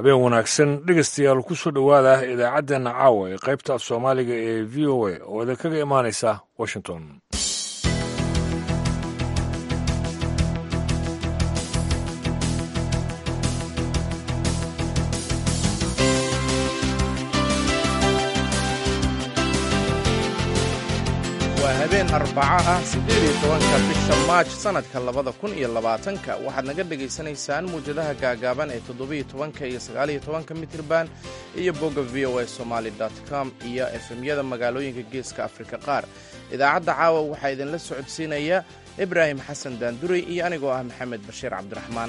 habeen wanaagsan dhegeystayaal ku soo dhowaada idaacaddeena caawa ee qaybta af soomaaliga ee v o a oo idinkaga imaanaysa washington waa habeen arbaco ah siddeed iyo tobanka bisha maaj sannadka labada kun iyo labaatanka waxaad naga dhegaysanaysaan muwjadaha gaagaaban ee toddobiyo tobanka iyo sagaaliyo tobanka mitirban iyo bogga v o a somaali com iyo efemyada magaalooyinka geeska afrika qaar idaacadda caawa waxaa idinla socodsiinaya ibraahim xasan daanduray iyo anigoo ah maxamed bashiir cabdiraxmaan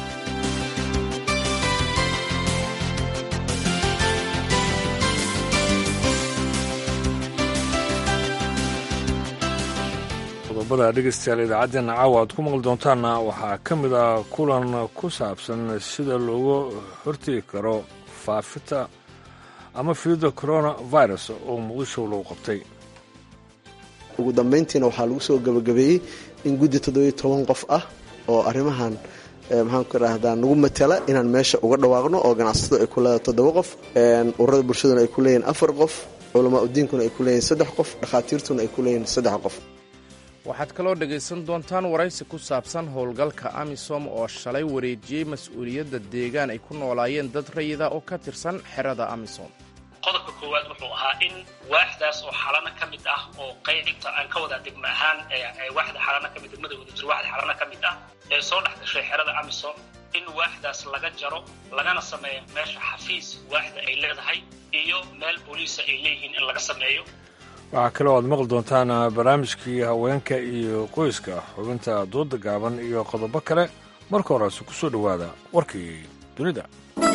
qodobada dhegeystayaal idaacaddeena caawa aad ku maqli doontaanna waxaa ka mid ah kulan ku saabsan sida loogu hortegi karo faafita ama fiida coronavirus oo muqdisho lagu qabtay ugu dambayntiina waxaa lagu soo gabagabeeyey in guddi toddobiyo toban qof ah oo arrimahan maxaanku idhaahdaa nagu matala inaan meesha uga dhawaaqno oo ganacsatadu ay ku leedahay toddoba qof ururada bulshaduna ay ku leeyihin afar qof culamaa udiinkuna ay ku leeyihin saddex qof dhakhaatiirtuna ay ku leeyihin saddex qof waxaad kaloo dhegaysan doontaan waraysi ku saabsan howlgalka amisom oo shalay wareejiyey mas-uuliyadda deegaan ay ku noolaayeen dad rayida oo ka tirsan xerada amisom qodobka koowaad wuxuu ahaa in waaxdaas oo xalano ka mid ah oo qaybta aan ka wadaa degmo ahaan waaxda xalano ka mid degmada wadajir waaxda xalano ka mid ah ee soo dhex gashay xerada amisom in waaxdaas laga jaro lagana sameeyo meesha xafiis waaxda ay leedahay iyo meel booliisa ay leeyihiin in laga sameeyo waxaa kaloo aad maqli doontaan barnaamijkii haweenka iyo qoyska xubinta dooda gaaban iyo qodobo kale marka horese ku soo dhowaada warkii dunida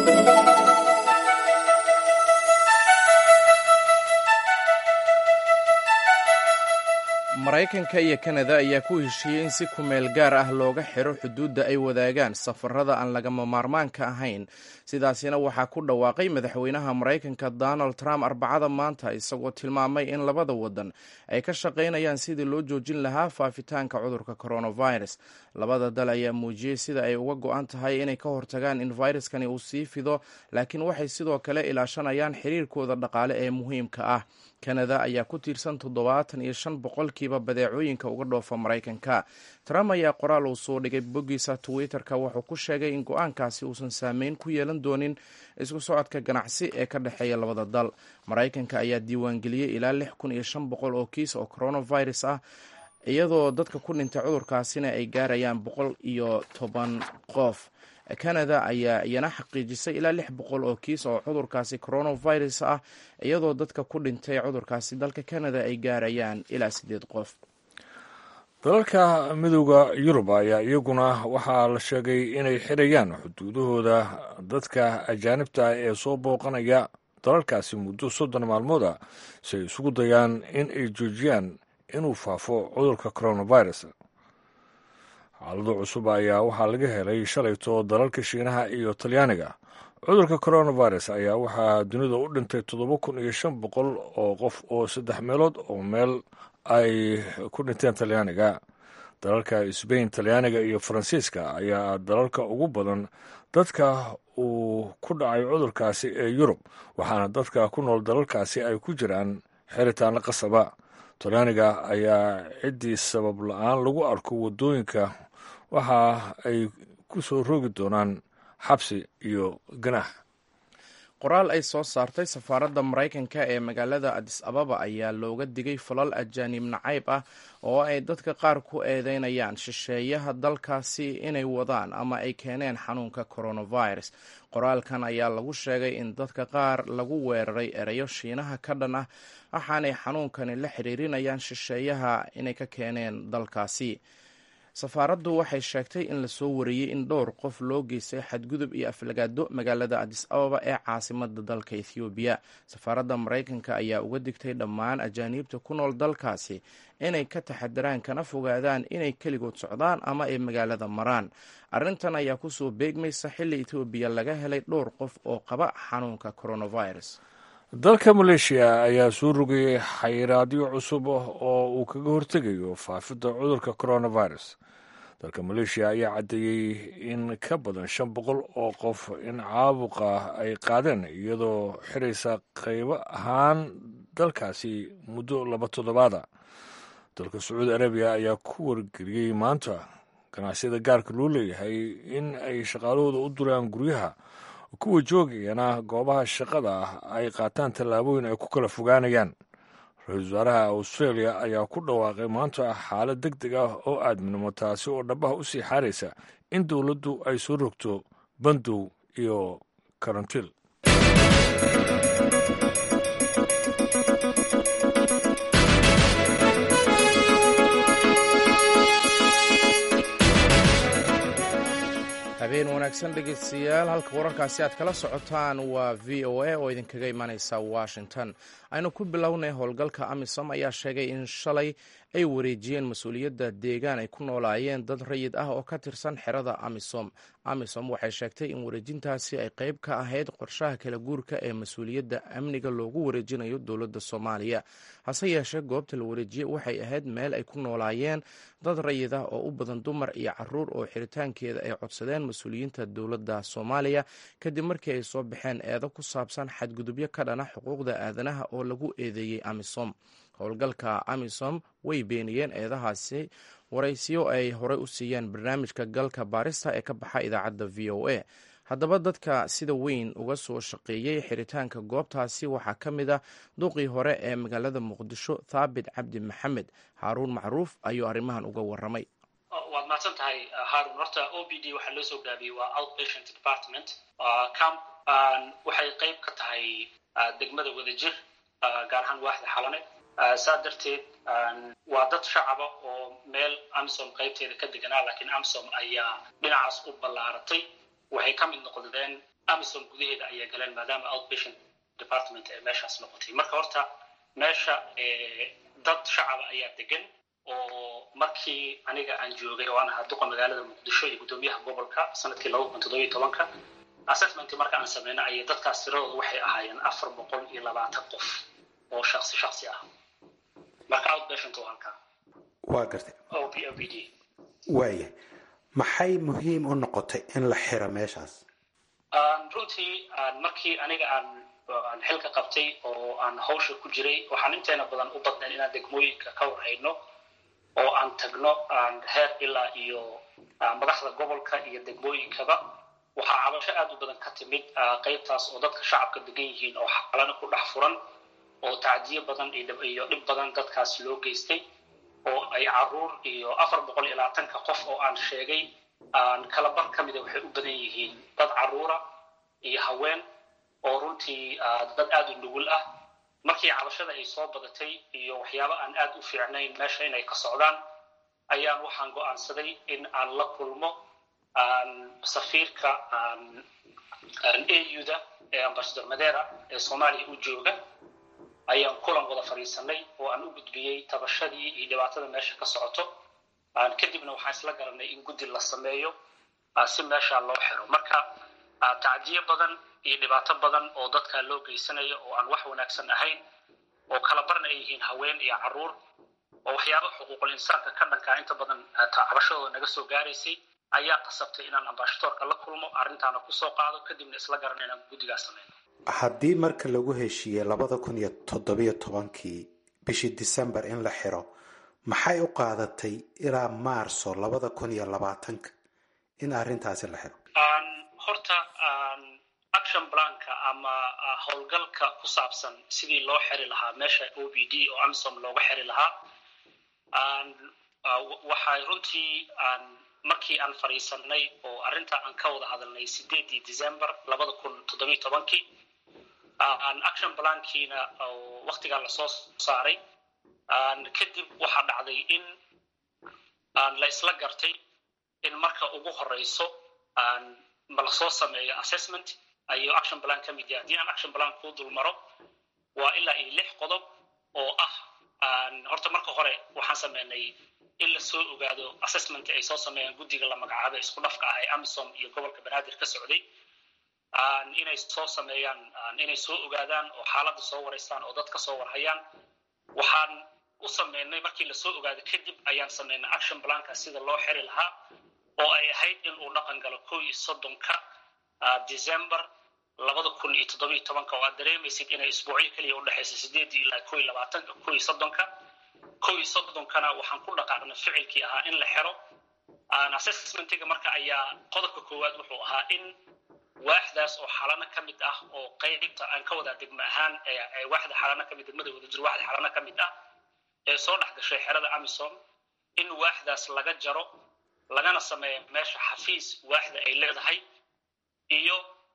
maraykanka iyo kanada ayaa ku heshiiyey in si kumeel gaar ah looga xiro xuduudda ay wadaagaan safarada aan lagama maarmaanka ahayn sidaasina waxaa ku dhawaaqay madaxweynaha maraykanka donald trump arbacada maanta isagoo tilmaamay in labada wadan ay ka shaqaynayaan sidii loo joojin lahaa faafitaanka cudurka coronavirus labada dal ayaa muujiyey sida ay uga go-an tahay inay ka hortagaan in viruskani uu sii fido laakiin waxay sidoo kale ilaashanayaan xiriirkooda dhaqaale ee muhiimka ah kanada ayaa ku tiirsan toddobaatan iyo shan boqolkiiba badeecooyinka uga dhoofa maraykanka trump ayaa qoraal uu soo dhigay boggiisa twitter-ka wuxuu ku sheegay in go-aankaasi uusan saameyn ku yeelan doonin isku socodka ganacsi ee ka dhexeeya labada dal maraykanka ayaa diiwaangeliyey ilaa lix kun iyo shan boqol oo kiis oo coronavirus ah iyadoo dadka ku dhintay cudurkaasina ay gaarayaan boqol iyo toban qof kanada ayaa iyana xaqiijisay ilaa lix boqol oo kiis oo cudurkaasi coronavirus ah iyadoo dadka ku dhintay cudurkaasi dalka kanada ay gaarayaan ilaa siddeed qof dalalka midooda yurub ayaa iyaguna waxaa la sheegay inay xirayaan xuduudahooda dadka ajaanibta ah ee soo booqanaya dalalkaasi muddo soddon maalmood ah si ay isugu dayaan in ay joojiyaan inuu faafo cudurka coronavirus xaalado cusub ayaa waxaa laga helay shalayto dalalka shiinaha iyo talyaaniga cudurka coronavirus ayaa waxaa dunida u dhintay toddoba kun iyo shan boqol oo qof oo saddex meelood oo meel ay ku dhinteen talyaaniga dalalka sbain talyaaniga iyo faransiiska ayaa dalalka ugu badan dadka uu ku dhacay cudurkaasi ee yurub waxaana dadka ku nool dalalkaasi ay ku jiraan xiritaano qasaba talyaaniga ayaa ciddii sabab la-aan lagu arko waddooyinka waxa ay ku soo roogi doonaan xabsi iyo ganaax qoraal ay soo saartay safaaradda maraykanka ee magaalada adis ababa ayaa looga digay falal ajaanib nacayb ah oo ay dadka qaar ku eedeynayaan shisheeyaha dalkaasi inay wadaan ama ay keeneen xanuunka coronavirus qoraalkan ayaa lagu sheegay in dadka qaar lagu weeraray erayo shiinaha ka dhan ah waxaanay xanuunkani la xiriirinayaan shisheeyaha inay ka keeneen dalkaasi safaaraddu waxay sheegtay in lasoo wariyey in dhowr qof loo geystay xadgudub iyo aflagaado magaalada adis ababa ee caasimada dalka ethoobiya safaaradda maraykanka ayaa uga digtay dhammaan ajaaniibta ku nool dalkaasi inay ka taxadaraan kana fogaadaan inay keligood socdaan ama ay magaalada maraan arrintan ayaa kusoo beegmaysa xilli etoobiya laga helay dhowr qof oo qaba xanuunka coronavirus dalka maleeshiya ayaa soo rogayay xayiraadyo cusub oo uu kaga hortegayo faafidda cudurka coronavirus dalka maleeshiya ayaa caddeeyey in ka badan shan boqol oo qof in caabuqa ay qaadeen iyadoo xiraysa qaybo ahaan dalkaasi muddo laba toddobaada dalka sacuudi arabiya ayaa ku wargeliyey maanta ganacsiyada gaarka loo leeyahay in ay shaqaalahooda u duraan guryaha kuwa joogayana goobaha shaqada ah ay qaataan tallaabooyin ay ku kala fogaanayaan ra-iisul wasaaraha australia ayaa ku dhawaaqay maanta xaalad deg deg ah oo aadminimo taasi oo dhabaha u sii xaaraysa in dowladdu ay soo rogto bandow iyo karantiil habeen wanaagsan dhegeystayaal halka wararkaasi aad kala socotaan waa v o a oo idinkaga imanaysa washington aynu ku bilownay howlgalka amisom ayaa sheegay in shalay ay wareejiyeen mas-uuliyadda deegaan ay ku noolaayeen dad rayid ah oo ka tirsan xerada amisom amisom waxay sheegtay in wareejintaasi ay qayb ka ahayd qorshaha kala guurka ee mas-uuliyadda amniga loogu wareejinayo dowladda soomaaliya hase yeeshee goobta la wareejiyey waxay ahayd meel ay ku noolaayeen dad rayid ah oo u badan dumar iyo caruur oo xiritaankeeda ay codsadeen mas-uuliyiinta dowladda soomaaliya kadib markii ay soo baxeen eedo ku saabsan xadgudubyo ka dhana xuquuqda aadanaha oo lagu eedeeyey amisom howlgalka amisom way beeniyeen eedahaasi waraysiyo ay horey u siiyeen barnaamijka galka baarista ee ka baxa idaacadda v o a haddaba dadka sida weyn uga soo shaqeeyey xiritaanka goobtaasi waxaa ka mid ah duqii hore ee magaalada muqdisho thaabit cabdi maxamed haaruun macruuf ayuu arrimahan uga waramay waad mahadsan tahay haarun horta o b d waxaa loo soo gaabiyey waa outpatient department camp waxay qayb ka tahay degmada wadajir gaar ahaan waaxda xalane saa darteed waa dad shacaba oo meel amisom qaybteeda ka deganaa laakiin amisom ayaa dhinacaas u ballaaratay waxay ka mid noqdeen amisom gudaheeda ayay galeen maadaama outpatient department ee meeshaas noqotay marka horta meesha dad shacaba ayaa degan oo markii aniga aan joogay oo aan ahaa duqa magaalada muqdisho iyo guddoomiyaha gobolka sanadkii laba kun toddobiyo tobanka assessment marka aan sameyna ayay dadkaas tiradooda waxay ahaayeen afar boqol iyo labaatan qof oo shaksi shaksi ah marka outpatient oo halkaa waa gartay o b o b d waaya maxay muhiim u noqotay in la xiro meeshaas runtii markii aniga aan aan xilka qabtay oo aan hawsha ku jiray waxaan inteena badan u badnayn inaan degmooyinka ka warhayno oo aan tagno aan heer ilaa iyo madaxda gobolka iyo degmooyinkaba waxaa cabasho aad u badan ka timid qaybtaas oo dadka shacabka degan yihiin oo xalana ku dhex furan oo tacdiyo badan iyo dhib badan dadkaas loo geystay oo ay caruur iyo afar boqol iyo labaatanka qof oo aan sheegay aan kala bar ka mida waxay u badan yihiin dad caruura iyo haween oo runtii dad aad u nugul ah markii cabashada ay soo badatay iyo waxyaabo aan aad u fiicnayn meesha inay ka socdaan ayaan waxaan go'aansaday in aan la kulmo safiirka auda ee ambasador madera ee soomaaliya u jooga ayaan kulan wada fadhiisanay oo aan u gudbiyey tabashadii iyo dhibaatada meesha ka socoto kadibna waxaan isla garanay in guddi la sameeyo si meesha loo xiro marka tacdiyo badan iyo dhibaato badan oo dadka loo geysanayo oo aan wax wanaagsan ahayn oo kala barna ay yihiin haween iyo caruur oo waxyaaba xuquuqul insaanka ka dhankaa inta badan cabashadooda naga soo gaaraysay ayaa qasabtay inaan ambashadoorka la kulmo arrintaana kusoo qaado kadibna isla garana inaan guddigaas sameyno haddii marka lagu heshiiyey labada kun iyo toddobiyo tobankii bishii december in la xiro maxay u qaadatay ilaa maarso labada kun iyo labaatanka in arrintaasi la xiro horta action planka ama howlgalka ku saabsan sidii loo xiri lahaa meesha o b d oo amisom looga xiri lahaa waxay runtii markii aan fadhiisanay oo arrinta aan ka wada hadalnay sideedii december labada kun toddobiyo tobankii action plankiina waktigaa lasoo saaray kadib waxaa dhacday in la isla gartay in marka ugu horeyso ma lasoo sameeyo assessment ayuu action plan ka mid yahay haddii aan action plan kuu dul maro waa ilaa iyo lix qodob oo ah horta marka hore waxaan sameynay in lasoo ogaado assessmentka ay soo sameeyaan guddiga la magacaabay isku dhafka ah ee amisom iyo gobolka banaadir ka socday inay soo sameeyaan inay soo ogaadaan oo xaaladda soo wareystaan oo dad ka soo warhayaan waxaan u sameynay markii lasoo ogaado kadib ayaan sameynay action planka sida loo xiri lahaa oo ay ahayd in uu dhaqan galo kow iyo soddonka december labada kun iyo toddobiyo tobanka oo aad dareemaysid inay isbuucyo keliya udhexaysa sideedii ilaa kow iyo labaatanka kow iyo soddonka kow iyo soddonkana waxaan ku dhaqaaqnay ficilkii ahaa in la xiro assessmentiga marka ayaa qodobka koowaad wuxuu ahaa in waaxdaas oo xalano ka mid ah oo qaybta aan ka wadaa degmo ahaan ee waaxda xalano ka mid degmada wada jiro waaxda xalano ka mid ah ee soo dhex gashay xerada amisom in waaxdaas laga jaro lagana sameeyo meesha xafiis waaxda ay leedahay iyo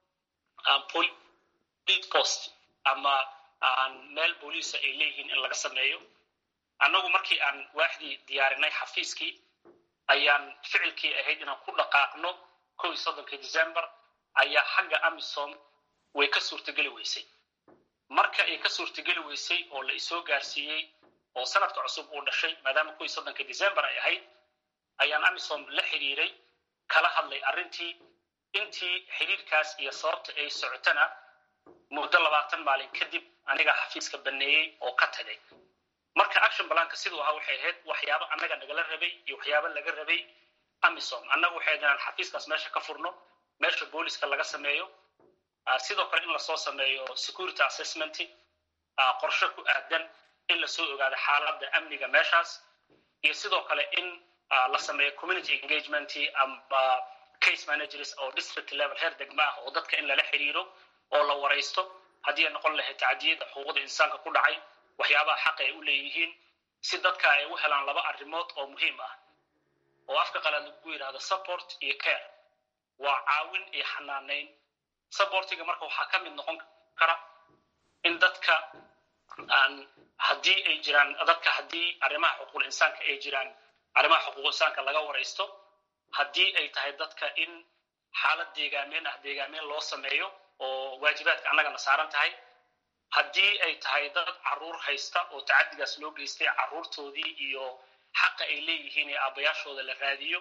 police post ama meel booliisa ay leeyihiin in laga sameeyo annagu markii aan waaxdii diyaarinay xafiiskii ayaan ficilkii ahayd inaan ku dhaqaaqno kow iyo soddonka december ayaa xagga amisom way ka suurtogeli weysay marka ay ka suurtogeli weysay oo la isoo gaarsiiyey oo sanadka cusub uu dhashay maadaama kow iyo soddonka december ay ahayd ayaan amisom la xiriiray kala hadlay arrintii intii xiriirkaas iyo sababta ay socotana muddo labaatan maalin kadib anigaa xafiiska baneeyey oo ka tagay marka action balanka siduu ahaa waxay ahayd waxyaabo annaga nagala rabay iyo waxyaabo laga rabay amisom annaga waxay inaan xafiiskaas meesha ka furno meesha booliska laga sameeyo sidoo kale in lasoo sameeyo security assessment qorshe ku aadan in lasoo ogaado xaaladda amniga meeshaas iyo sidoo kale in la sameeyo community engagement ama case managers oo district level heer degma ah oo dadka in lala xiriiro oo la waraysto haddii ay noqon lahayd tacdiyada xuquuqda insaanka ku dhacay waxyaabaha xaqa ay u leeyihiin si dadka ay u helaan laba arrimood oo muhiim ah oo afka qalaad lagu yidhahdo support iyo care waa caawin iyo xanaanayn supportiga marka waxaa ka mid noqon kara in dadka aan haddii ay jiraan dadka haddii arrimaha xuquuqul insaanka ay jiraan arrimaha xuquuqul insaanka laga waraysto haddii ay tahay dadka in xaalad deegaameen ah deegaameen loo sameeyo oo waajibaadka annagana saaran tahay haddii ay tahay dad caruur haysta oo tacadigaas loo geystay caruurtoodii iyo xaqa ay leeyihiin ee aabbayaashooda la raadiyo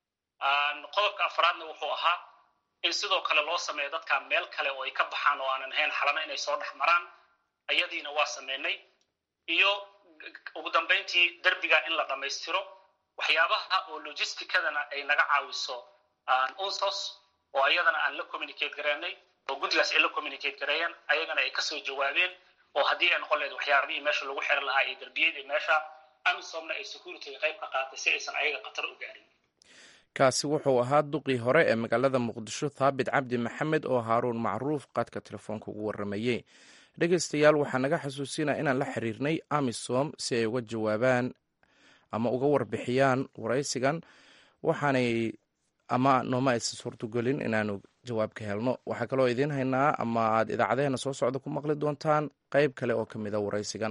qodobka afraadna wuxuu ahaa in sidoo kale loo sameeyo dadka meel kale oo ay ka baxaan oo aanan ahayn xalano inay soo dhex maraan ayadiina waa sameynay iyo ugu dambayntii derbiga in la dhammaystiro waxyaabaha oo logisticadana ay naga caawiso unsos oo ayadana aan la communicate gareynay oo guddigaas ay la communicate gareeyeen ayagana ay kasoo jawaabeen oo haddii ay noqon lahayd waxyaabihii meesha lagu xiri lahaa iyo derbiyadii meesha amisomna ay securityga qayb ka qaatay si aysan ayaga khatar u gaarin kaasi wuxuu ahaa duqii hore ee magaalada muqdisho thaabit cabdi maxamed oo haaruun macruuf qaadka telefoonka ugu waramayey dhegeystayaal waxaa naga xasuusinaa inaan la xiriirnay amisom si ay uga jawaabaan ama uga warbixiyaan waraysigan waxaanay ama nooma aysan suurtogelin inaanu jawaab ka helno waxaa kaloo idiin haynaa ama aad idaacadeheena soo socda ku maqli doontaan qayb kale oo ka mida waraysigan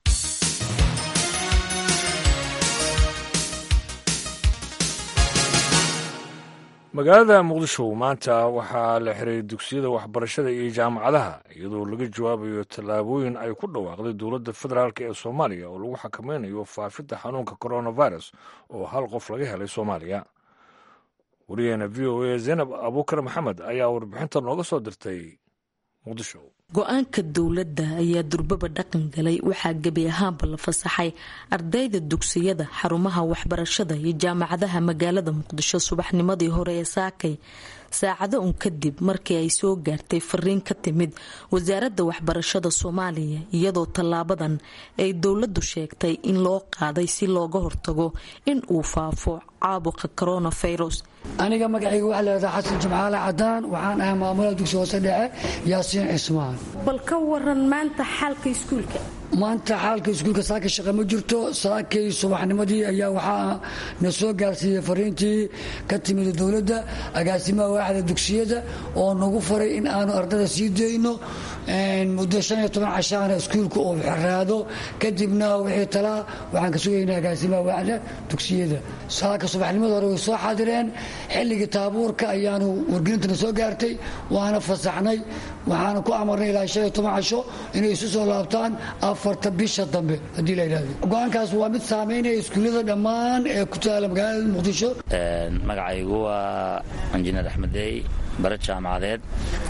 magaalada muqdisho maanta waxaa la xiray dugsiyada waxbarashada iyo jaamacadaha iyadoo laga jawaabayo tallaabooyin ay ku dhawaaqday dowladda federaalk ee soomaaliya oo lagu xakameynayo faafidda xanuunka coronavirus oo hal qof laga helay soomaaliya wariyaheena v o a zaynab abuukar maxamed ayaa warbixinta nooga soo dirtay muqdisho go-aanka dowladda ayaa durbaba dhaqan galay waxaa gebi ahaanba la fasaxay ardayda dugsiyada xarumaha waxbarashada iyo jaamacadaha magaalada muqdisho subaxnimadii hore ee saakay saacado un kadib markii ay soo gaartay fariin ka timid wasaaradda waxbarashada soomaaliya iyadoo tallaabadan ay dowladdu sheegtay in loo qaaday si looga hortago in uu faafo caabuqa coronavirus aniga magacayga waxaa leedaha xasan jimcaale cadaan waxaan ahay maamulaha dugsi hoose dhexe yaasiin cismaan bal ka waran maanta xaalka iskuulka maanta xaalka iskuulka saakay shaqa ma jirto saakay subaxnimadii ayaa waxaa na soo gaarsiiyey fariintii ka timid dowladda agaasimaha waaxda dugsiyada oo nagu faray in aanu ardada sii dayno muddo shan iyo toban cashaana iskuulka uu xiraado kadibna wixii talaa waxaan ka sugaynaa agaasimaha waaxda dugsiyada saaka subaxnimada hore way soo xaadireen xilligii taabuurka ayaanu wargelintana soo gaartay waana fasaxnay waxaana ku amarnay ilaa shan iyo toban casho inay isu soo laabtaan afarta bisha dambe haddii la yidhahdo go-aankaas waa mid saameynaya iskuullada dhammaan ee ku taala magaalada muqdisho magacaygu waa injineer axmedey bare jaamacadeed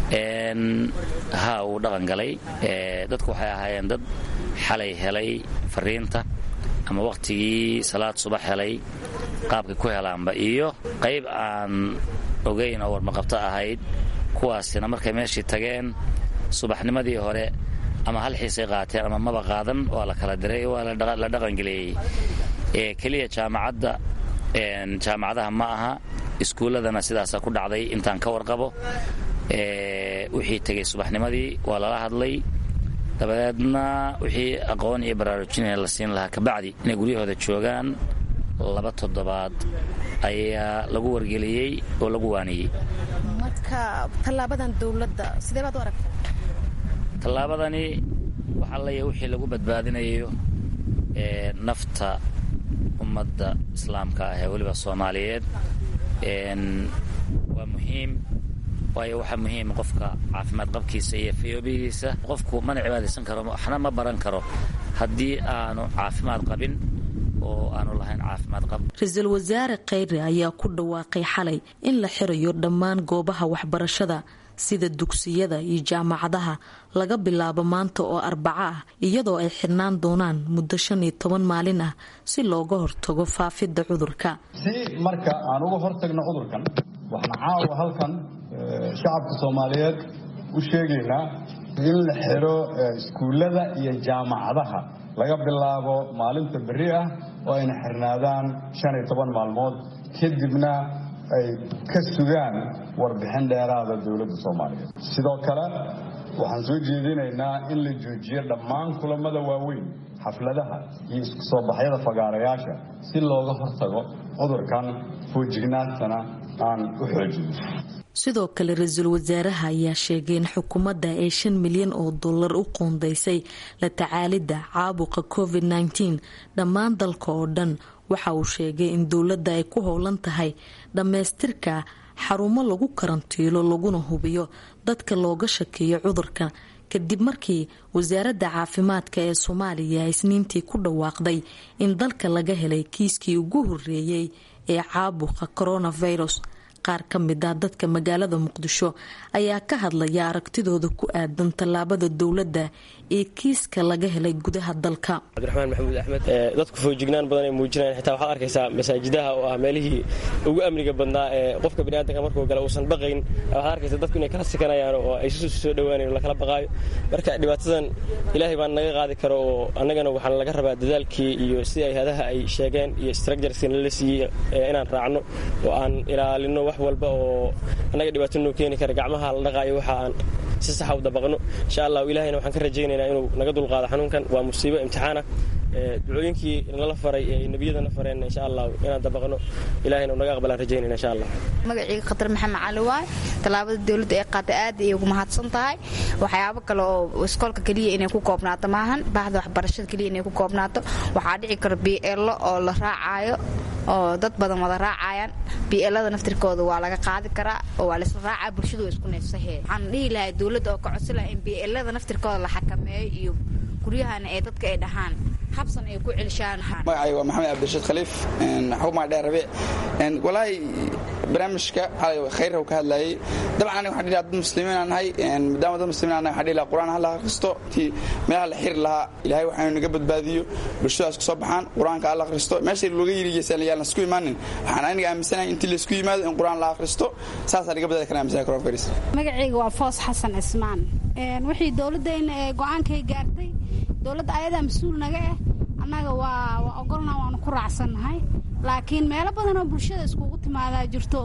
ha uu dhaqan galay dadku waxay ahaayeen dad xalay helay fariinta ama wakhtigii salaad subax helay qaabkay ku helaanba iyo qayb aan ogayn oo warmaqabto ahayd kuwaasina markay meeshii tageen subaxnimadii hore ama hal xiisay qaateen ama maba qaadan waa la kala diray waa la dhaqangeleeyey keliya jaamacadda jaamacadaha ma aha iskuulladana sidaasaa ku dhacday intaan ka warqabo wixii tegey subaxnimadii waa lala hadlay dabadeedna wixii aqoon iyo baraarujinaya la siin lahaa kabacdi inay guryahooda joogaan laba toddobaad ayaa lagu wargeliyey oo lagu waaniyey marka tallaabadan dowladda sidee baad u aragtaa tallaabadani waxaa leeyahay wixii lagu badbaadinayo nafta ummadda islaamka ah ee weliba soomaaliyeed waa muhiim waayo waxaa muhiim qofka caafimaad qabkiisa iyo fayoobigiisa qofku mana cibaadaysan karo waxna ma baran karo haddii aanu caafimaad qabin oo aanu lahayn caafimaad qab ra-iisul wasaare kheyre ayaa ku dhawaaqay xalay in la xirayo dhammaan goobaha waxbarashada sida dugsiyada iyo jaamacadaha laga bilaabo maanta oo arbaco ah iyadoo ay xirnaan doonaan muddo shan iyo toban maalin ah si looga hortago faafidda cudurka si marka aan uga hortagno cudurkan waxaan caawa halkan shacabka soomaaliyeed u sheegaynaa in la xiro iskuullada iyo jaamacadaha laga bilaabo maalinta berri ah oo ayna xirnaadaan shan iyo toban maalmood kadibna ay ka sugaan warbixin dheeraada dowladda soomaaliyeed sidoo kale waxaan soo jeedinaynaa in la joojiyo dhammaan kulamada waaweyn xafladaha iyo isku soo baxyada fagaarayaasha si looga hortago cudurkan foojignaantana aan u xoojino sidoo kale ra-iisul wasaaraha ayaa sheegay in xukuumadda ay shan milyan oo dollar u qoondaysay la tacaalidda caabuqa covid nteen dhammaan dalka oo dhan waxa uu sheegay in dowladda ay ku howlan tahay dhammaystirka xarumo lagu karantiilo laguna hubiyo dadka looga shakeeyo cudurka kadib markii wasaaradda caafimaadka ee soomaaliya isniintii ku dhawaaqday in dalka laga helay kiiskii ugu horeeyey ee caabuqa coronavirus qaar ka mid ah dadka magaalada muqdisho ayaa ka hadlaya aragtidooda ku aadan tallaabada dowladda ee kiiska laga helay gudaha dalka cabdiraxmaan maxamuud axmed dadku foojignaan badan ay muujinayaan xitaa waxaad arkaysaa masaajidaha oo ah meelihii ugu amniga badnaa ee qofka biniaadanka markuu gala uusan baqayn waxaad arkaysaa dadku inay kala sikanayaan oo ay isu soo dhowaanayn oo lakala baqaayo marka dhibaatadan ilaahay baan naga qaadi karo oo annagana waxaan laga rabaa dadaalkii iyo sidii ay hadaha ay sheegeen iyo structureska nala siiyey inaan raacno oo aan ilaalino wax walba oo annaga dhibaato noo keeni kara gacmaha la dhaqaayo waxa aan si saxa u dabaqno insha allah ilahayna waxaan ka rajaynaynaa inuu naga dulqaado xanuunkan waa musiibo imtixaana ducooyinkii nala faray ee nebiyadana fareen insha allah inaan dabaqno ilahayna naga aqbalaan rajaynayna insha allah magacayga khatar maxamed cali waay tallaabada dowladda ee qaatay aad ayay ugu mahadsan tahay waxyaabo kale oo iskoolka keliya inay ku koobnaato maahan baahda waxbarashada keliya inay ku koobnaato waxaa dhici karo bielo oo la raacaayo oo dad badan wada raacayaan bielada naftirkooda waa laga qaadi karaa oo waa laisla raacaa bulshadu waa isku neefsahee waxaan dhihi lahay dowladda oo ka codsi laha in bielada naftirkooda la xakameeyo iyo guryahana ee dadka ay dhahaan habsan ay ku celishaan magacay waa maxamed cabdirashiid khaliif xukuma dheer rabiic walaahi barnaamijka xalay khayr ka hadlayay dabcan aniga waxaan dhihi dad muslimiin aan nahay maadaama dad muslimiin aan nahay waxaan dhihi lahaa qur'aan ha la akhristo tii meelaha la xiri lahaa ilaahay waxaanu naga badbaadiyo bulshadaas ku soo baxaan qur'aanka ha la akhristo meesha looga yirigeysan yaan lasku imaanin waxaan aniga aaminsanahay intii laysku yimaado in qur'aan la akhristo saasaa laga badbaadi karaa aaminsanay coronavirus magacayga waa foos xasan cismaan wixii dowladdeena ee go-aankay gaartay dowladda ayadaa mas-uul naga ah annaga waa waa ogolna waanu ku raacsannahay laakiin meelo badan oo bulshada iskugu timaadaa jirto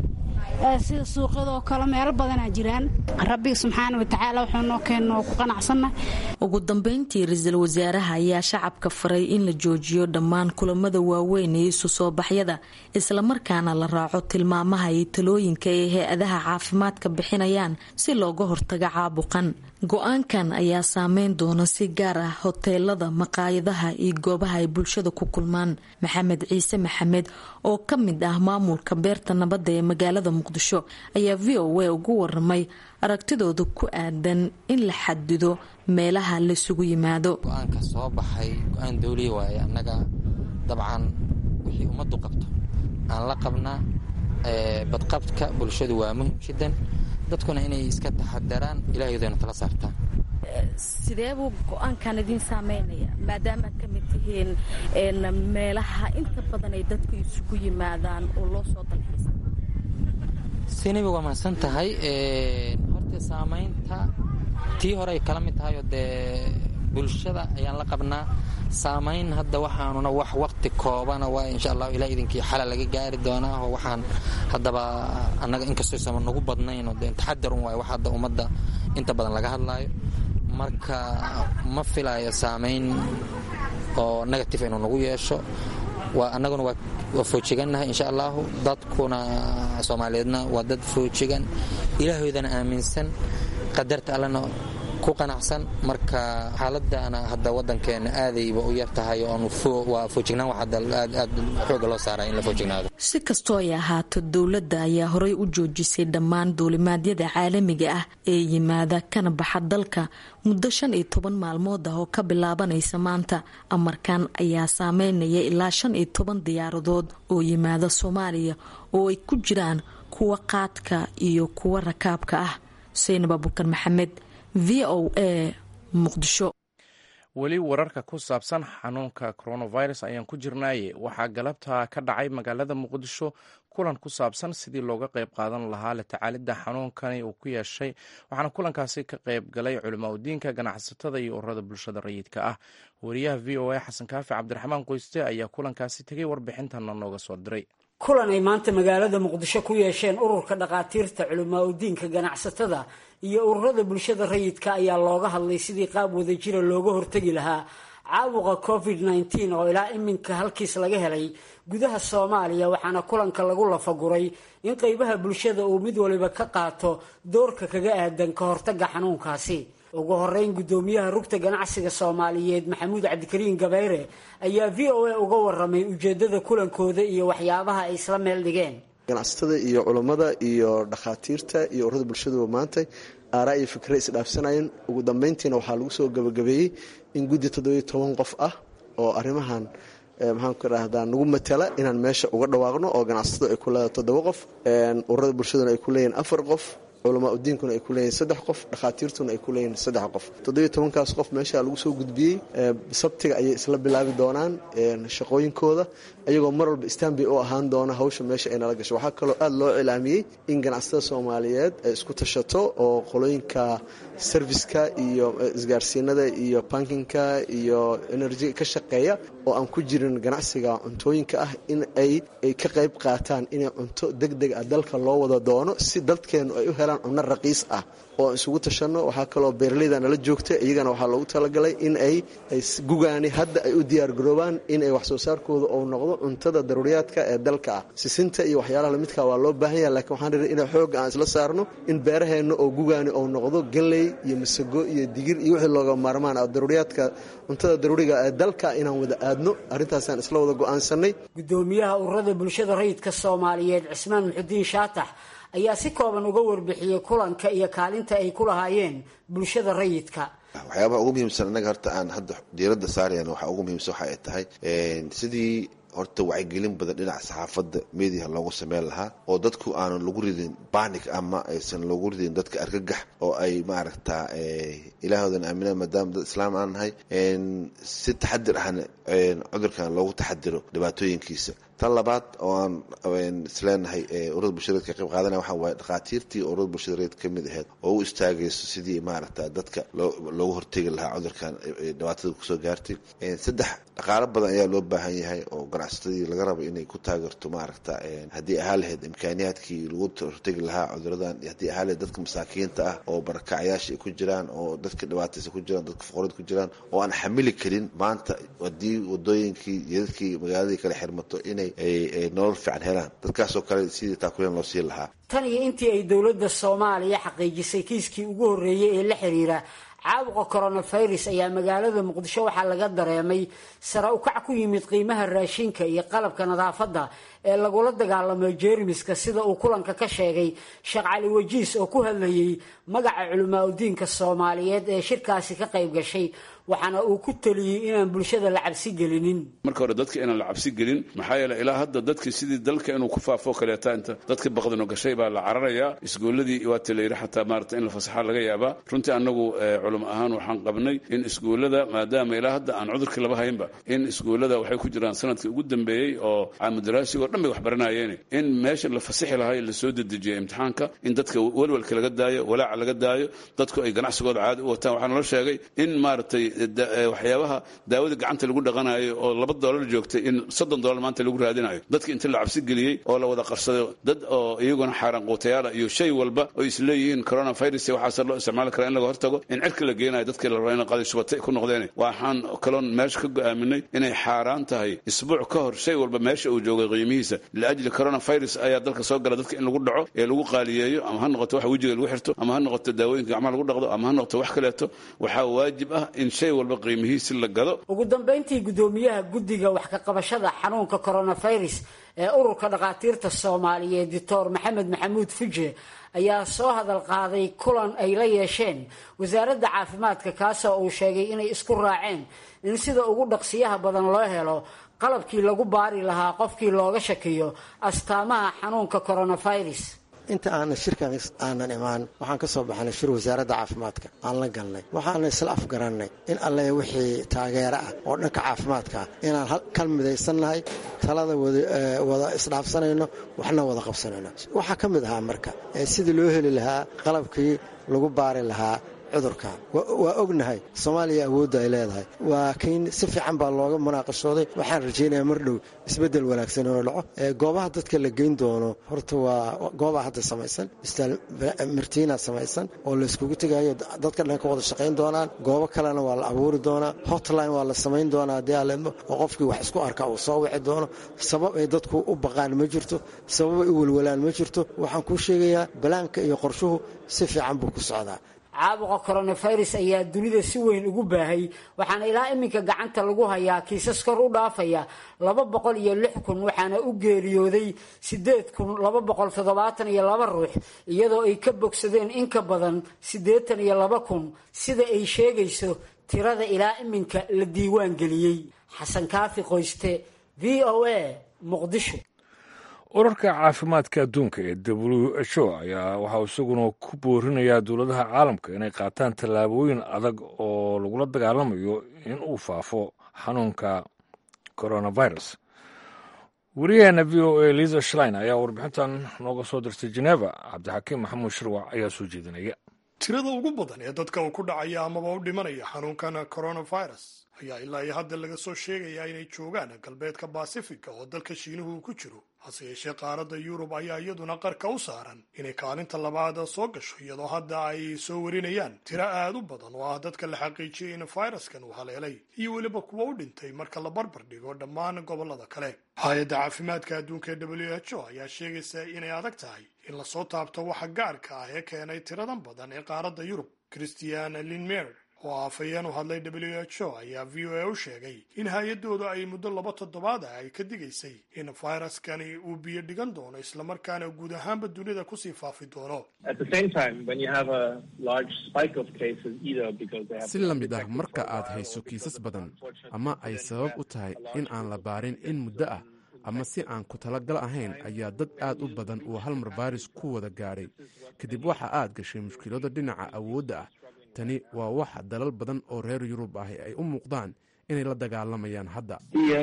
sida suuqyadoo kale meelo badanaa jiraan rabbiga subxaana watacaala wuxuu noo keenno oo ku qanacsannahay ugu dambeyntii ra-iisul wasaaraha ayaa shacabka faray in la joojiyo dhammaan kulamada waaweyn ee isu soo baxyada islamarkaana la raaco tilmaamaha iyo talooyinka ay hay-adaha caafimaadka bixinayaan si looga hortago caabuqan go-aankan ayaa saameyn doona si gaar ah hoteelada maqaayadaha iyo goobaha ay bulshada ku kulmaan maxamed ciise maxamed oo ka mid ah maamulka beerta nabadda ee magaalada muqdisho ayaa v o a ugu waramay aragtidooda ku aadan in la xadido meelaha laisugu yimaado go-aanka soo baxay go-aan dowliya waaye annaga dabcan wixii ummaddu qabto aan la qabnaa badqabka bulshadu waa muhim shidan dadkuna inay iska taxadaraan ilaahayodayna tala saartaan sidee buu go-aankan idiin saameynaya maadaama aad ka mid tihiin meelaha inta badan ay dadku isugu yimaadaan oo loo soo dalxiisa sinabi waa mahadsan tahay horta saamaynta tii hore ay kala mid tahay oo dee bulshada ayaan la qabnaa saamayn hadda waxaanuna wax waqti koobana waa insha allah ilaa idinkii xala laga gaari doonaa oo waxaan haddaba annaga inkastoo sama nagu badnayn oo dee taxadarun waayo wax hadda ummadda inta badan laga hadlaayo marka ma filayo saamayn oo negative inuu nagu yeesho waa annaguna waa foojigannahay insha allahu dadkuna soomaaliyeedna waa dad foojigan ilaahoydana aaminsan qadarta allana ku qanacsan marka xaaladana hadda wadankeena aadayba u yar tahay waa foojignaan wax hadda aad xooga loo saaraya in la foojignaado si kastoo ay ahaato dowladda ayaa horey u joojisay dhammaan duulimaadyada caalamiga ah ee yimaada kana baxa dalka muddo shan iyo toban maalmood ah oo ka bilaabanaysa maanta amarkan ayaa saameynaya ilaa shan iyo toban diyaaradood oo yimaada soomaaliya oo ay ku jiraan kuwa qaadka iyo kuwa rakaabka ah xuseyn abubakar maxamed v o a muqdisho weli wararka ku saabsan xanuunka coronavirus ayaan ku jirnaaye waxaa galabta ka dhacay magaalada muqdisho kulan ku saabsan sidii looga qayb qaadan lahaa la tacaalidda xanuunkani uu ku yeeshay waxaana kulankaasi ka qayb galay culimaa udiinka ganacsatada iyo ururada bulshada rayidka ah wariyaha v o a xasan kaafi cabdiraxmaan qoyste ayaa kulankaasi tegay warbixintana nooga soo diray kulan ay maanta magaalada muqdisho ku yeesheen ururka dhakhaatiirta culimaa udiinka ganacsatada iyo ururada bulshada rayidka ayaa looga hadlay sidii qaab wadajira looga hortegi lahaa caabuqa covid nteen oo ilaa iminka halkiis laga helay gudaha soomaaliya waxaana kulanka lagu lafaguray in qeybaha bulshada uu mid waliba ka qaato doorka kaga aadan ka hortaga xanuunkaasi ugu horeyn gudoomiyaha rugta ganacsiga soomaaliyeed maxamuud cabdikariin gabayre ayaa v o a uga waramay ujeedada kulankooda iyo waxyaabaha ay isla meel dhigeen ganacsatada iyo culummada iyo dhakhaatiirta iyo ururada bulshaduba maanta aaraa iyo fikre isdhaafsanayeen ugu dambeyntiina waxaa lagu soo gabagabeeyey in guddi toddobiyo toban qof ah oo arrimahan maxaanku idhaahdaa nagu matala inaan meesha uga dhawaaqno oo ganacsatadu ay ku leedahay toddoba qof ururada bulshaduna ay ku leeyihin afar qof culamaa udiinkuna ay ku leeyihin saddex qof dhakhaatiirtuna ay ku leeyihin saddex qof toddobiyo tobankaas qof meesha lagu soo gudbiyey sabtiga ayay isla bilaabi doonaan shaqooyinkooda ayagoo mar walba istanbay u ahaan doona hawsha meesha ay nala gasho waxaa kaloo aada loo cilaamiyey in ganacsatada soomaaliyeed ay isku tashato oo qolooyinka serviska iyo isgaarsiinada iyo bankinka iyo enerjiga ka shaqeeya oo aan ku jirin ganacsiga cuntooyinka ah in ay ka qayb qaataan inay cunto deg deg ah dalka loo wada doono si dadkeenu ay u helaan cunno raqiis ah oo aan isugu tashanno waxaa kaloo beeraleyda nala joogta iyagana waxaa loogu talagalay in ay gugaani hadda ay u diyaargaroobaan inay wax soo saarkooda ou noqdo cuntada daruuriyaadka ee dalka ah sisinta iyo waxyaalaha lamidka waa loo baahan yaha lakiin waxaan rii ina xooga aan isla saarno in beeraheenna oo gugaani ou noqdo galley iyo masago iyo digir iyo wixii looga maarmaan ah daruuriyaadka cuntada daruuriga ee dalka inaan wada aadno arrintaasaan isla wada go-aansanay gudoomiyaha ururada bulshada rayidka soomaaliyeed cismaan muxudiin shaatax ayaa si kooban uga warbixiyey kulanka iyo kaalinta ay ku lahaayeen bulshada rayidka waxyaabaha ugu muhiimsan annaga horta aan hadda diiradda saarayana waxaa ugu muhiimsan waxa ay tahay sidii horta wacyigelin badan dhinaca saxaafadda mediaha loogu sameyn lahaa oo dadku aanan lagu ridin banik ama aysan loogu ridin dadka argagax oo ay maaragtaa ilaahoodan aaminaan maadaama dad islaam aan nahay si taxadir ahna cudurkan loogu taxadiro dhibaatooyinkiisa tan labaad oo aan isleenahay ururada bulshadeed ka qayb qaadanaya waxaa waaye dhakhaatiirtii ururada bulshadeed ka mid aheyd oo u istaagayso sidii maaragta dadka loogu hortegi lahaa cudurkan dhibaatada kusoo gaartay saddex dhaqaalo badan ayaa loo baahan yahay oo ganacsatadii laga rabo inay ku taageerto maaragta haddii ahaa lahayd imkaaniyaadkii lagu hortegi lahaa cuduradan haddii ahaa lahayd dadka masaakiinta ah oo barakacyaasha ay ku jiraan oo dadka dhibaataysa ku jiraan dadka fuqarada ku jiraan oo aan xamili karin maanta haddii wadooyinkii iyo dadkii magaaladii kale xirmato inay nolol fiican helaan dadkaasoo kale sidii taakuleen loo siin lahaa tan iyo intii ay dowladda soomaaliya xaqiijisay kiiskii ugu horreeyey ee la xiriira caabuqa coronavirus ayaa magaalada muqdisho waxaa laga dareemay sare ukac ku yimid qiimaha raashinka iyo qalabka nadaafadda ee lagula dagaalamo jeermiska sida uu kulanka ka sheegay sheekh cali wajiis oo ku hadlayey magaca culimaa udiinka soomaaliyeed ee shirkaasi ka qayb gashay waxaana uu ku teliyey inaan bulshada la cabsi gelinin marka hore dadka inaan la cabsi gelin maxaa yeele ilaa hadda dadkii sidii dalka inuu ku faafo kaleeta inta dadka baqdino gashay baa la cararayaa iskuulladii waata la yidhi xataa maarata in la fasaxaa laga yaabaa runtii annagu culimo ahaan waxaan qabnay in iskuullada maadaama ilaa hadda aan cudurkii laba haynba in iskuullada waxay ku jiraan sanadkii ugu dambeeyey oo caamudaraasigo dhan bay wax baranayeen in meesha la fasixi lahaa lasoo dedejiyo imtixaanka in dadka welwelka laga daayo walaaca laga daayo dadku ay ganacsigooda caadi u wataan waxaa nala sheegay in maaragtay waxyaabaha daawada gacanta lagu dhaqanayo oo laba doolar joogtay in soddon doolar maanta lagu raadinayo dadka inta la cabsi geliyey oo la wada qarsado dad oo iyaguna xaaraan quutayaala iyo shay walba oo isleeyihiin coronavirus waxaase loo isticmaali karaa in laga hortago in cirka la geenayo dadkii la raba in qaday shubatay ku noqdeen waxaan kaloon meesha ka go'aaminay inay xaaraan tahay isbuuc ka hor shay walba meesha uu joogay qiimihiisa liajli coronavirus ayaa dalka soo gala dadka in lagu dhaco ee lagu qaaliyeeyo ama ha noqoto wax wejiga lagu xirto ama ha noqoto daawooyinka gacmaha lagu dhaqdo ama ha noqoto wax kaleeto waxaa waajib ah in shay walba qiimihiisi la gado ugu dambayntii guddoomiyaha guddiga wax ka qabashada xanuunka coronavirus ee ururka dhakhaatiirta soomaaliyeed doctor maxamed maxamuud fuje ayaa soo hadal qaaday kulan ay la yeesheen wasaaradda caafimaadka kaasoo uu sheegay inay isku raaceen in sida ugu dhaqsiyaha badan loo helo qalabkii lagu baari lahaa qofkii looga shakiyo astaamaha xanuunka coronavirus inta aanan shirkan aanan imaan waxaan ka soo baxnay shir wasaaradda caafimaadka aan la galnay waxaana isla afgarannay in alle wixii taageero ah oo dhanka caafimaadka ah inaan kal midaysannahay talada wada isdhaafsanayno waxna wada qabsanayno waxaa ka mid ahaa marka sidii loo heli lahaa qalabkii lagu baari lahaa cudurkan waa ognahay soomaaliya awoodda ay leedahay waa kiin si fiican baa looga munaaqashooday waxaan rajaynayaa mar dhow isbeddel wanaagsan inuu dhaco goobaha dadka la geyn doono horta waa goobaa hadda samaysan istaal martiina samaysan oo layskugu tegayo dadka dhan ka wada shaqayn doonaan goobo kalena waa la abuuri doonaa hotline waa la samayn doonaa haddii aleedmo oo qofkii wax isku arka uu soo wici doono sabab ay dadku u baqaan ma jirto sabab ay u welwalaan ma jirto waxaan kuu sheegayaa balaanka iyo qorshuhu si fiican buu ku socdaa caabuqa coronavirus ayaa dunida si weyn ugu baahay waxaana ilaa iminka gacanta lagu hayaa kiisas kor u dhaafaya laba boqol iyo lix kun waxaana u geeriyooday siddeed kun laba boqol toddobaatan iyo laba ruux iyadoo ay ka bogsadeen in ka badan siddeetan iyo laba kun sida ay sheegayso tirada ilaa iminka la diiwaan geliyey xasan kaafi qoyste v o a muqdisho urarka caafimaadka adduunka ee w h o ayaa waxaa isaguna ku boorinayaa dowladaha caalamka inay qaataan tallaabooyin adag oo lagula dagaalamayo in uu faafo xanuunka coronavirus wariyaheena v o a liza shlein ayaa warbixintan nooga soo dirtay geneva cabdixakiim maxamuud shirwac ayaa soo jeedinaya tirada ugu badan ee dadka uu ku dhacaya amaba u dhimanaya xanuunkan coronavirus ayaa ilaa iyo hadda laga soo sheegayaa inay joogaan galbeedka basifiga oo dalka shiinuhu uu ku jiro hase yeeshee qaaradda yurub ayaa iyaduna qarka u saaran inay kaalinta labaad soo gasho iyadoo hadda ay soo warinayaan tiro aad u badan oo ah dadka la xaqiijiyey in fayraskan uu haleelay iyo weliba kuwa u dhintay marka la barbar dhigo dhammaan gobollada kale hay-adda caafimaadka adduunka ee w h o ayaa sheegaysa inay adag tahay in lasoo taabto waxa gaarka ah ee keenay tiradan badan ee qaaradda yurub christian linmer oo afhayeen u hadlay w h o ayaa v o a u sheegay in hay-adooda ay muddo laba toddobaad ah ay ka digaysay in fayraskani uu biyo dhigan doono islamarkaana guud ahaanba dunida kusii faafi doono si la mid ah marka aad hayso kiisas badan ama ay sabab u tahay in aan la baarin in muddo ah ama si aan ku talagal ahayn ayaa dad aad u badan uu halmar baaris ku wada gaadhay kadib waxa aad gashay mushkilada dhinaca awoodda ah tani waa waxa dalal badan oo reer yurub ahi ay u muuqdaan inay la dagaalamayaan hadda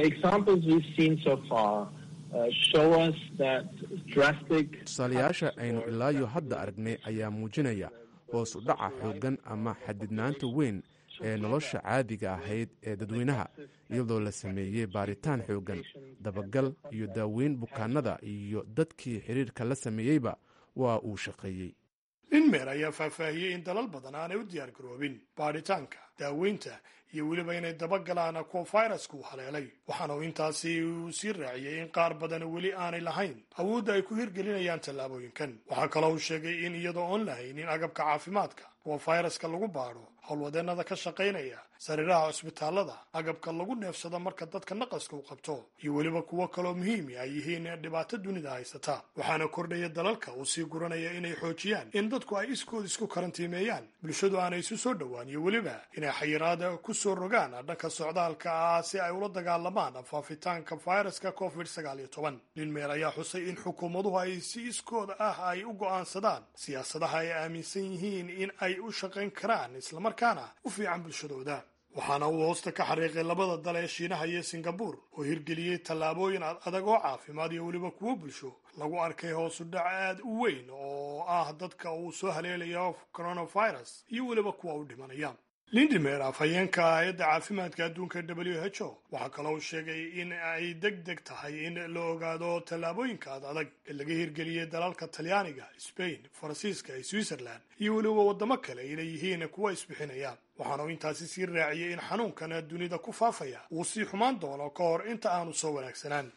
tusaalayaasha aynu ilaayo hadda aragnay ayaa muujinaya hoos u dhaca xooggan ama xadidnaanta weyn ee nolosha caadiga ahayd ee dadweynaha iyadoo la sameeyey baaritaan xooggan dabagal iyo daaweyn bukaanada iyo dadkii xiriirka la sameeyeyba waa uu shaqeeyey linmer ayaa faahfaahiyey in dalal badan aanay u diyaar garoobin baadhitaanka daaweynta iyo weliba inay dabagalaan kuwa fayrasku uu haleelay waxaana uu intaasi uu sii raaciyey in qaar badan weli aanay lahayn awoodda ay ku hirgelinayaan tallaabooyinkan waxaa kaloo uu sheegay in iyadoo oon lahaynin agabka caafimaadka kuwa fayraska lagu baadho howlwadeennada ka shaqaynaya sariiraha cusbitaalada agabka lagu neefsado marka dadka naqaska u qabto iyo weliba kuwo kaloo muhiimi ay yihiin dhibaato dunida haysata waxaana kordhaya dalalka uu sii guranaya inay xoojiyaan in dadku ay iskood isku karantiimeeyaan bulshadu aanay isu soo dhowaan iyo weliba inay xayiraada ku soo rogaan dhanka socdaalka ah si ay ula dagaalamaan faafitaanka fayraska covid sagaal iyo toban linmeer ayaa xusay in xukuumaduhu ay si iskooda ah ay u go'aansadaan siyaasadaha ay aaminsan yihiin in ay u shaqayn karaan islamarkaana u fiican bulshadooda waxaana uu hoosta ka xariiqay labada dal ee shiinaha iyo singabuur oo hirgeliyey tallaabooyin adag oo caafimaad iyo weliba kuwo bulsho lagu arkay hoosu dhac aad u weyn oo ah dadka uu soo haleelayo coronavirus iyo weliba kuwa u dhimanaya lindimer afhayeenka hay-adda caafimaadka adduunka w h o waxaa kaloo sheegay in ay deg deg tahay in la ogaado tallaabooyinka ad adag ee laga hirgeliyey dalalka talyaaniga spain faransiiska iyo switzerland iyo weliba waddamo kale inay yihiin kuwa isbixinaya waxaana uu intaasi sii raaciyey in xanuunkan dunida ku faafaya uu sii xumaan doono ka hor inta aanu soo wanaagsanaan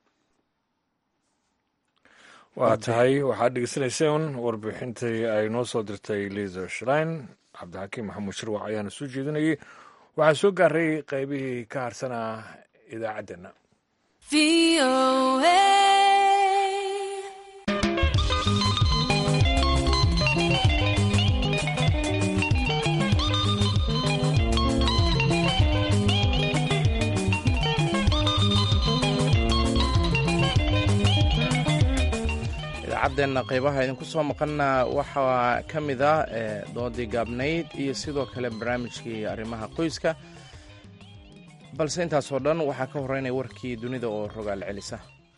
waa tahay waxaad dhegeysanayseen warbixintii ay noo soo dirtay liza shlein cabdixakiim maxamuud shirwac ayaana soo jeedinayay waxaa soo gaaray qaybihii ka harsanaa idaacaddeenna idaacadeenna qaybaha idinku soo maqanna waxaa ka mid ah doodii gaabnayd iyo sidoo kale barnaamijkii arrimaha qoyska balse intaasoo dhan waxaa ka horeynaya warkii dunida oo rogaal celisa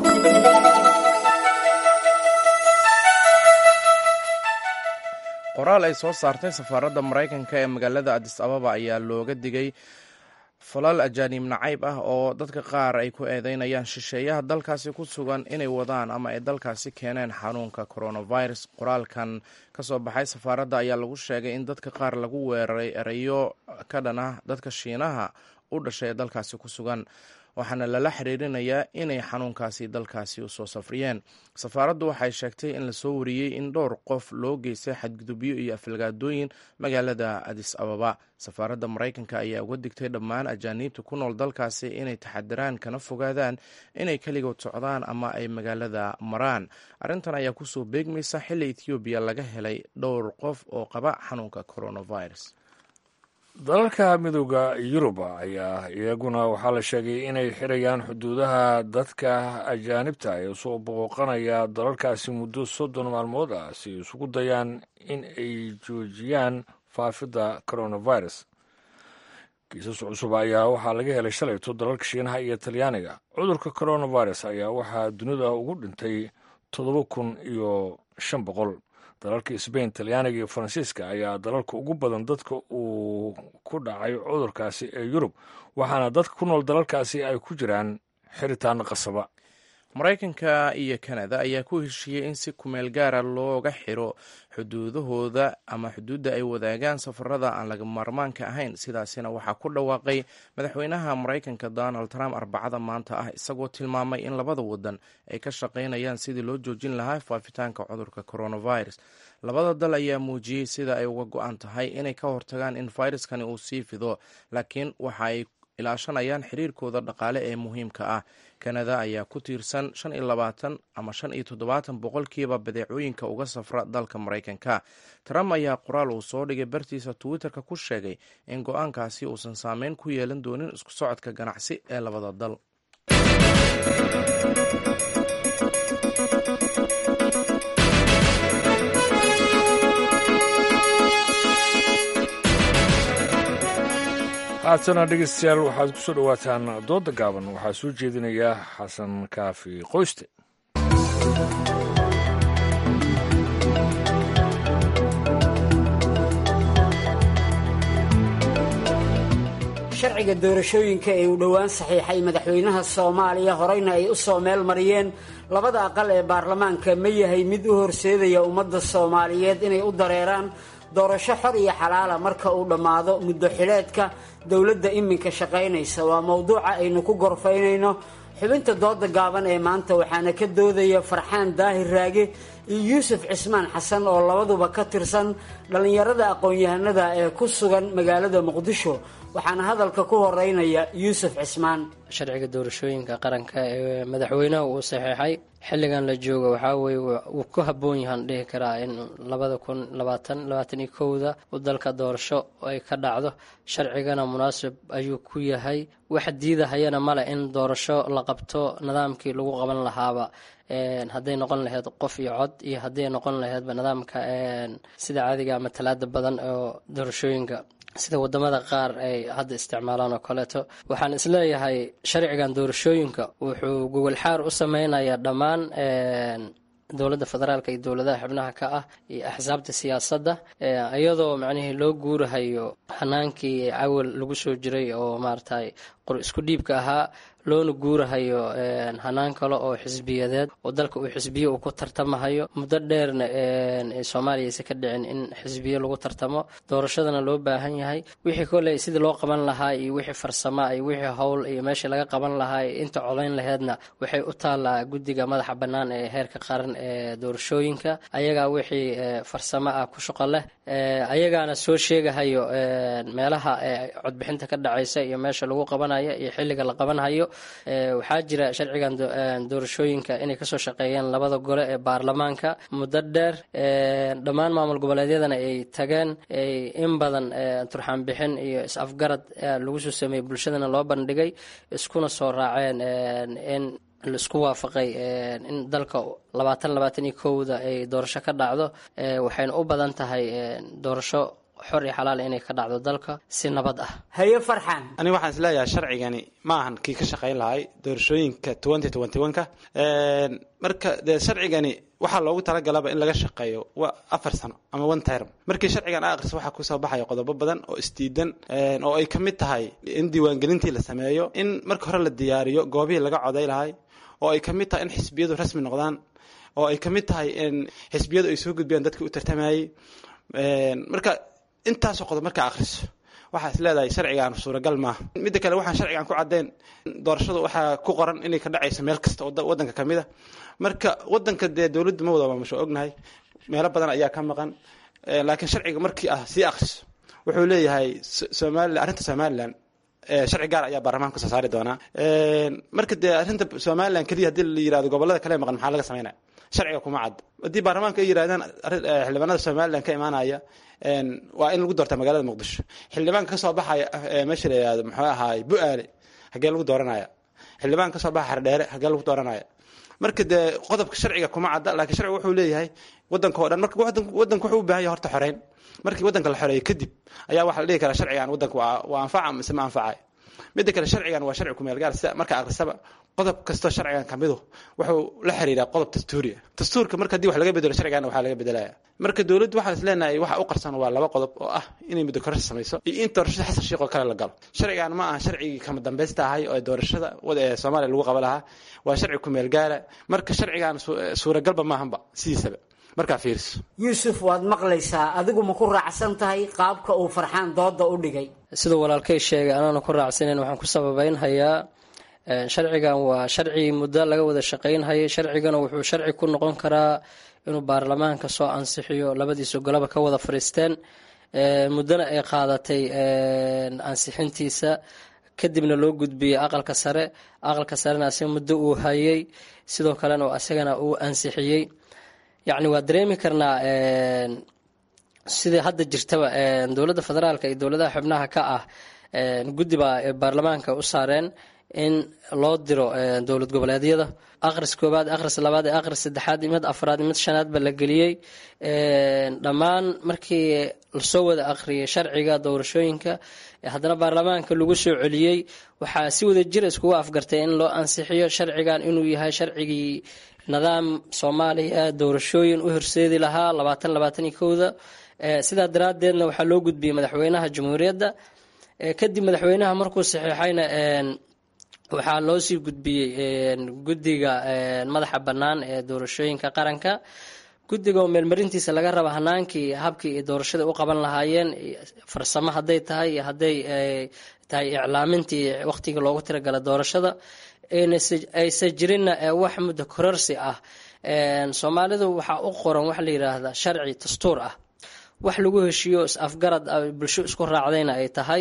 qoraal ay soo saartay safaaradda maraykanka ee magaalada adis ababa ayaa looga digay falal ajaaniib nacayb ah oo dadka qaar ay ku eedeynayaan shisheeyaha dalkaasi ku sugan inay wadaan ama ay dalkaasi keeneen xanuunka coronavirus qoraalkan ka soo baxay safaaradda ayaa lagu sheegay in dadka qaar lagu weeraray erayo ka dhan ah dadka shiinaha u dhashay ee dalkaasi ku sugan waxaana lala xiriirinayaa inay xanuunkaasi dalkaasi usoo safriyeen safaaraddu waxay sheegtay in lasoo wariyey in dhowr qof loo geystay xadgudubyo iyo afalgaadooyin magaalada adis ababa safaaradda maraykanka ayaa uga digtay dhammaan ajaaniibta ku nool dalkaasi inay taxadiraan kana fogaadaan inay keligood socdaan ama ay magaalada maraan arrintan ayaa kusoo beegmaysa xilli ethoobiya laga helay dhowr qof oo qaba xanuunka coronavirus dalalka midooda yuruba ayaa iyaguna waxaa la sheegay inay xirayaan xuduudaha dadka ajaanibta ee soo booqanaya dalalkaasi muddo soddon maalmood ah si isugu dayaan in ay joojiyaan faafidda coronavirus kiisas cusub ayaa waxaa laga helay shalayto dalalka shiinaha iyo talyaaniga cudurka coronavirus ayaa waxaa dunida ugu dhintay toddoba kun iyo shan boqol dalalka sbain talyaaniga iyo faransiiska ayaa dalalka ugu badan dadka uu ku dhacay cudurkaasi ee yurub waxaana dadka ku nool dalalkaasi ay ku jiraan xiritaan qasaba maraykanka iyo kanada ayaa ku heshiiyey in si kumeel gaara looga xiro xuduudahooda ama xuduudda ay wadaagaan safarada aan laga maarmaanka ahayn sidaasina waxaa ku dhawaaqay madaxweynaha maraykanka donald trump arbacada maanta ah isagoo tilmaamay in labada wadan ay ka shaqaynayaan sidii loo joojin lahaa faafitaanka cudurka coronavirus labada dal ayaa muujiyey sida ay uga go-an tahay inay ka hortagaan in fayraskani uu sii fido laakiin waxa ay ilaashanayaan xiriirkooda dhaqaale ee muhiimka ah kanada ayaa ku tiirsan shan iyo labaatan ama shan iyo toddobaatan boqolkiiba badeecooyinka uga safra dalka maraykanka trump ayaa qoraal uu soo dhigay bartiisa twitterka ku sheegay in go-aankaasi uusan saameyn ku yeelan doonin isku socodka ganacsi ee labada dal haatana dhegeystayaal waxaad ku soo dhowaataan dooda gaaban waxaa soo jeedinaya xasan kaafi qoyste sharciga doorashooyinka ee uu dhowaan saxiixay madaxweynaha soomaaliya horeyna ay u soo meel mariyeen labada aqal ee baarlamaanka ma yahay mid u horseedaya ummadda soomaaliyeed inay u dareeraan doorasho xor iyo xalaala marka uu dhammaado muddo xileedka dowladda iminka shaqaynaysa waa mowduuca aynu ku gorfaynayno xubinta dooda gaaban ee maanta waxaana ka doodaya farxaan daahir raage iyo yuusuf cismaan xasan oo labaduba ka tirsan dhallinyarada aqoon-yahanada ee ku sugan magaalada muqdisho waxaana hadalka ku horeynaya yuusuf cismaan sharciga doorashooyinka qaranka ee madaxweynaha uu saxeexay xilligan la joogo waxaa weye wuu ku habboon yahaan dhihi karaa in labada kun labaatan labaatan iyo kowda u dalka doorasho ay ka dhacdo sharcigana munaasib ayuu ku yahay wax diidahayana male in doorasho la qabto nidaamkii lagu qaban lahaaba hadday noqon lahayd qof iyo cod iyo hadday noqon lahaydba nidaamka sida caadiga matalaada badan oo doorashooyinka sida wadamada qaar ay hadda isticmaalaan oo kaleeto waxaan isleeyahay sharcigan doorashooyinka wuxuu gogolxaar u sameynayaa dhammaan dowladda federaalka iyo dowladaha xubnaha ka ah iyo axsaabta siyaasadda iyadoo macnihii loo guurahayo hanaankii cawal lagu soo jiray oo maaragtay qor isku dhiibka ahaa loona guurahayo hanaan kale oo xisbiyadeed oo dalka uu xisbiye uu ku tartamahayo muddo dheerna soomaaliya aysa ka dhicin in xisbiye lagu tartamo doorashadana loo baahan yahay wixii koley sidii loo qaban lahaa iyo wixii farsama iyo wixii howl iyo meeshii laga qaban lahaa iyo inta codayn laheedna waxay u taallaa guddiga madaxa bannaan ee heerka qaran ee doorashooyinka ayagaa wixii farsamo ah ku shaqo leh ayagaana soo sheegahayo meelaha codbixinta ka dhacaysa iyo meesha lagu qabanayo iyo xilliga la qabanhayo waxaa jira sharcigan doorashooyinka inay kasoo shaqeeyeen labada gole ee baarlamaanka muddo dheer dhammaan maamul goboleedyadana ay tageen in badan turxaan bixin iyo is-afgarad lagu soo sameeyey bulshadana loo bandhigay iskuna soo raaceen in laisku waafaqay in dalka labaatan labaatan iyo kowda ay doorasho ka dhacdo waxayna u badan tahay doorasho xor iyo xalaal inay ka dhacdo dalka si nabad ah haye farxan aniga waxaan isleeyahay sharcigani ma ahan kii ka shaqayn lahay doorashooyinka twenty twenty one-ka marka dee sharcigani waxaa loogu talagalaba in laga shaqeeyo waa afar sano ama one term markii sharcigan a akhriso waxaa kusoo baxaya qodobo badan oo isdiidan oo ay ka mid tahay in diiwaangelintii la sameeyo in marka hore la diyaariyo goobihii laga coday lahay oo ay ka mid tahay in xisbiyadu rasmi noqdaan oo ay ka mid tahay in xisbiyadu ay soo gudbiyaan dadkii u tartamayey marka intaasoo qodob markaa akhriso waxaa is leedahay sharcigan suuragal maaha midda kale waxaan sharcigan ku caddayn doorashadu waxaa ku qoran inay ka dhacayso meel kasta oo wadanka ka mid a marka wadanka dee dowladdu ma wada maamusho ognahay meelo badan ayaa ka maqan laakiin sharciga markii ah sii akhriso wuxuu leeyahay somalilan arrinta somalilan sharci gaar ayaa baarlamaanka soo saari doonaa marka dee arrinta somalilan keliya haddii la yirahdo gobolada kale maqan maxaa laga sameynaya sharciga kuma cad haddii baarlamaanka ay yirahdaan xildhibaanada somalilan ka imaanaya waa in lagu doortaa magaalada muqdisho xildhibaanka kasoo baxaya meesha la yihahdo muxuu ahaay bu-aale hagee lagu dooranaya xildhibaanka kasoo baxa xardheere hagee lagu dooranaya marka dee qodobka sharciga kuma cadda laakiin sharciga wuxuu leeyahay wadanka oo dhan marka wadanka wuxuu u baahan yahay horta xoreyn markii wadanka la xoreeyo kadib ayaa waxaa la dhihi karaa sharcigan wadanka waa anfaca mise ma anfacayo midda kale sharcigan waa sharci kumeel gaar sida marka akhrisaba qodob kastoo sharcigan ka midu wuxuu la xiriiraa qodob dastuuriya dastuurka marka haddii wax laga bedelo sharcigan waxaa laga bedelaya marka dowladdu waxaan is leenahay waxa u qarsan waa laba qodob oo ah inay muddo kororsi samayso iyo in doorashada xasan sheekh oo kale la galo sharcigan ma aha sharcigii kama dambaysta ahay oo doorashada ee soomaaliya lagu qaba lahaa waa sharci kumeel gaara marka sharcigan suuragalba maahanba sidiisaba markaa fiiriso yuusuf waad maqlaysaa adigu ma ku raacsan tahay qaabka uu farxaan dooda u dhigay siduu walaalkay sheegay anaana ku raacsanayn waxaan ku sababeynhayaa sharcigan waa sharci muddo laga wada shaqaynhayay sharcigana wuxuu sharci ku noqon karaa inuu baarlamaanka soo ansixiyo labadiisa golaba ka wada fadhiisteen muddona ay qaadatay ansixintiisa kadibna loo gudbiyey aqalka sare aqalka sarena asiga muddo uu hayay sidoo kalena asagana uu ansixiyey yacni waa dareemi karnaa sidai hadda jirtaba dowladda federaalka iyo dowladaha xubnaha ka ah guddi baa baarlamaanka u saareen in loo diro dowlad goboleedyada akhris koobaad akhris labaad ee akhris saddexaad mid afraad mid shanaad ba la geliyey dhammaan markii lasoo wada akhriyay sharciga doorashooyinka haddana baarlamaanka lagu soo celiyey waxaa si wada jir iskugu afgartay in loo ansixiyo sharcigan inuu yahay sharcigii nidaam soomaaliya doorashooyin u horseedi lahaa labaatan labaatan iyo kowda sidaa daraadeedna waxaa loo gudbiyey madaxweynaha jamhuuriyadda kadib madaxweynaha markuu saxiixayna waxaa loo sii gudbiyey guddiga madaxa bannaan ee doorashooyinka qaranka guddiga oo meelmarintiisa laga raba hanaankii habkii ay doorashada u qaban lahaayeen farsamo hadday tahay iyo hadday tahay iclaamintii waqtigii loogu tiragala doorashada aysa jirinna wax muddo kororsi ah soomaalidu waxaa u qoran waxa la yidhaahdaa sharci dastuur ah wax lagu heshiiyo is-afgarad bulsho isku raacdayna ay tahay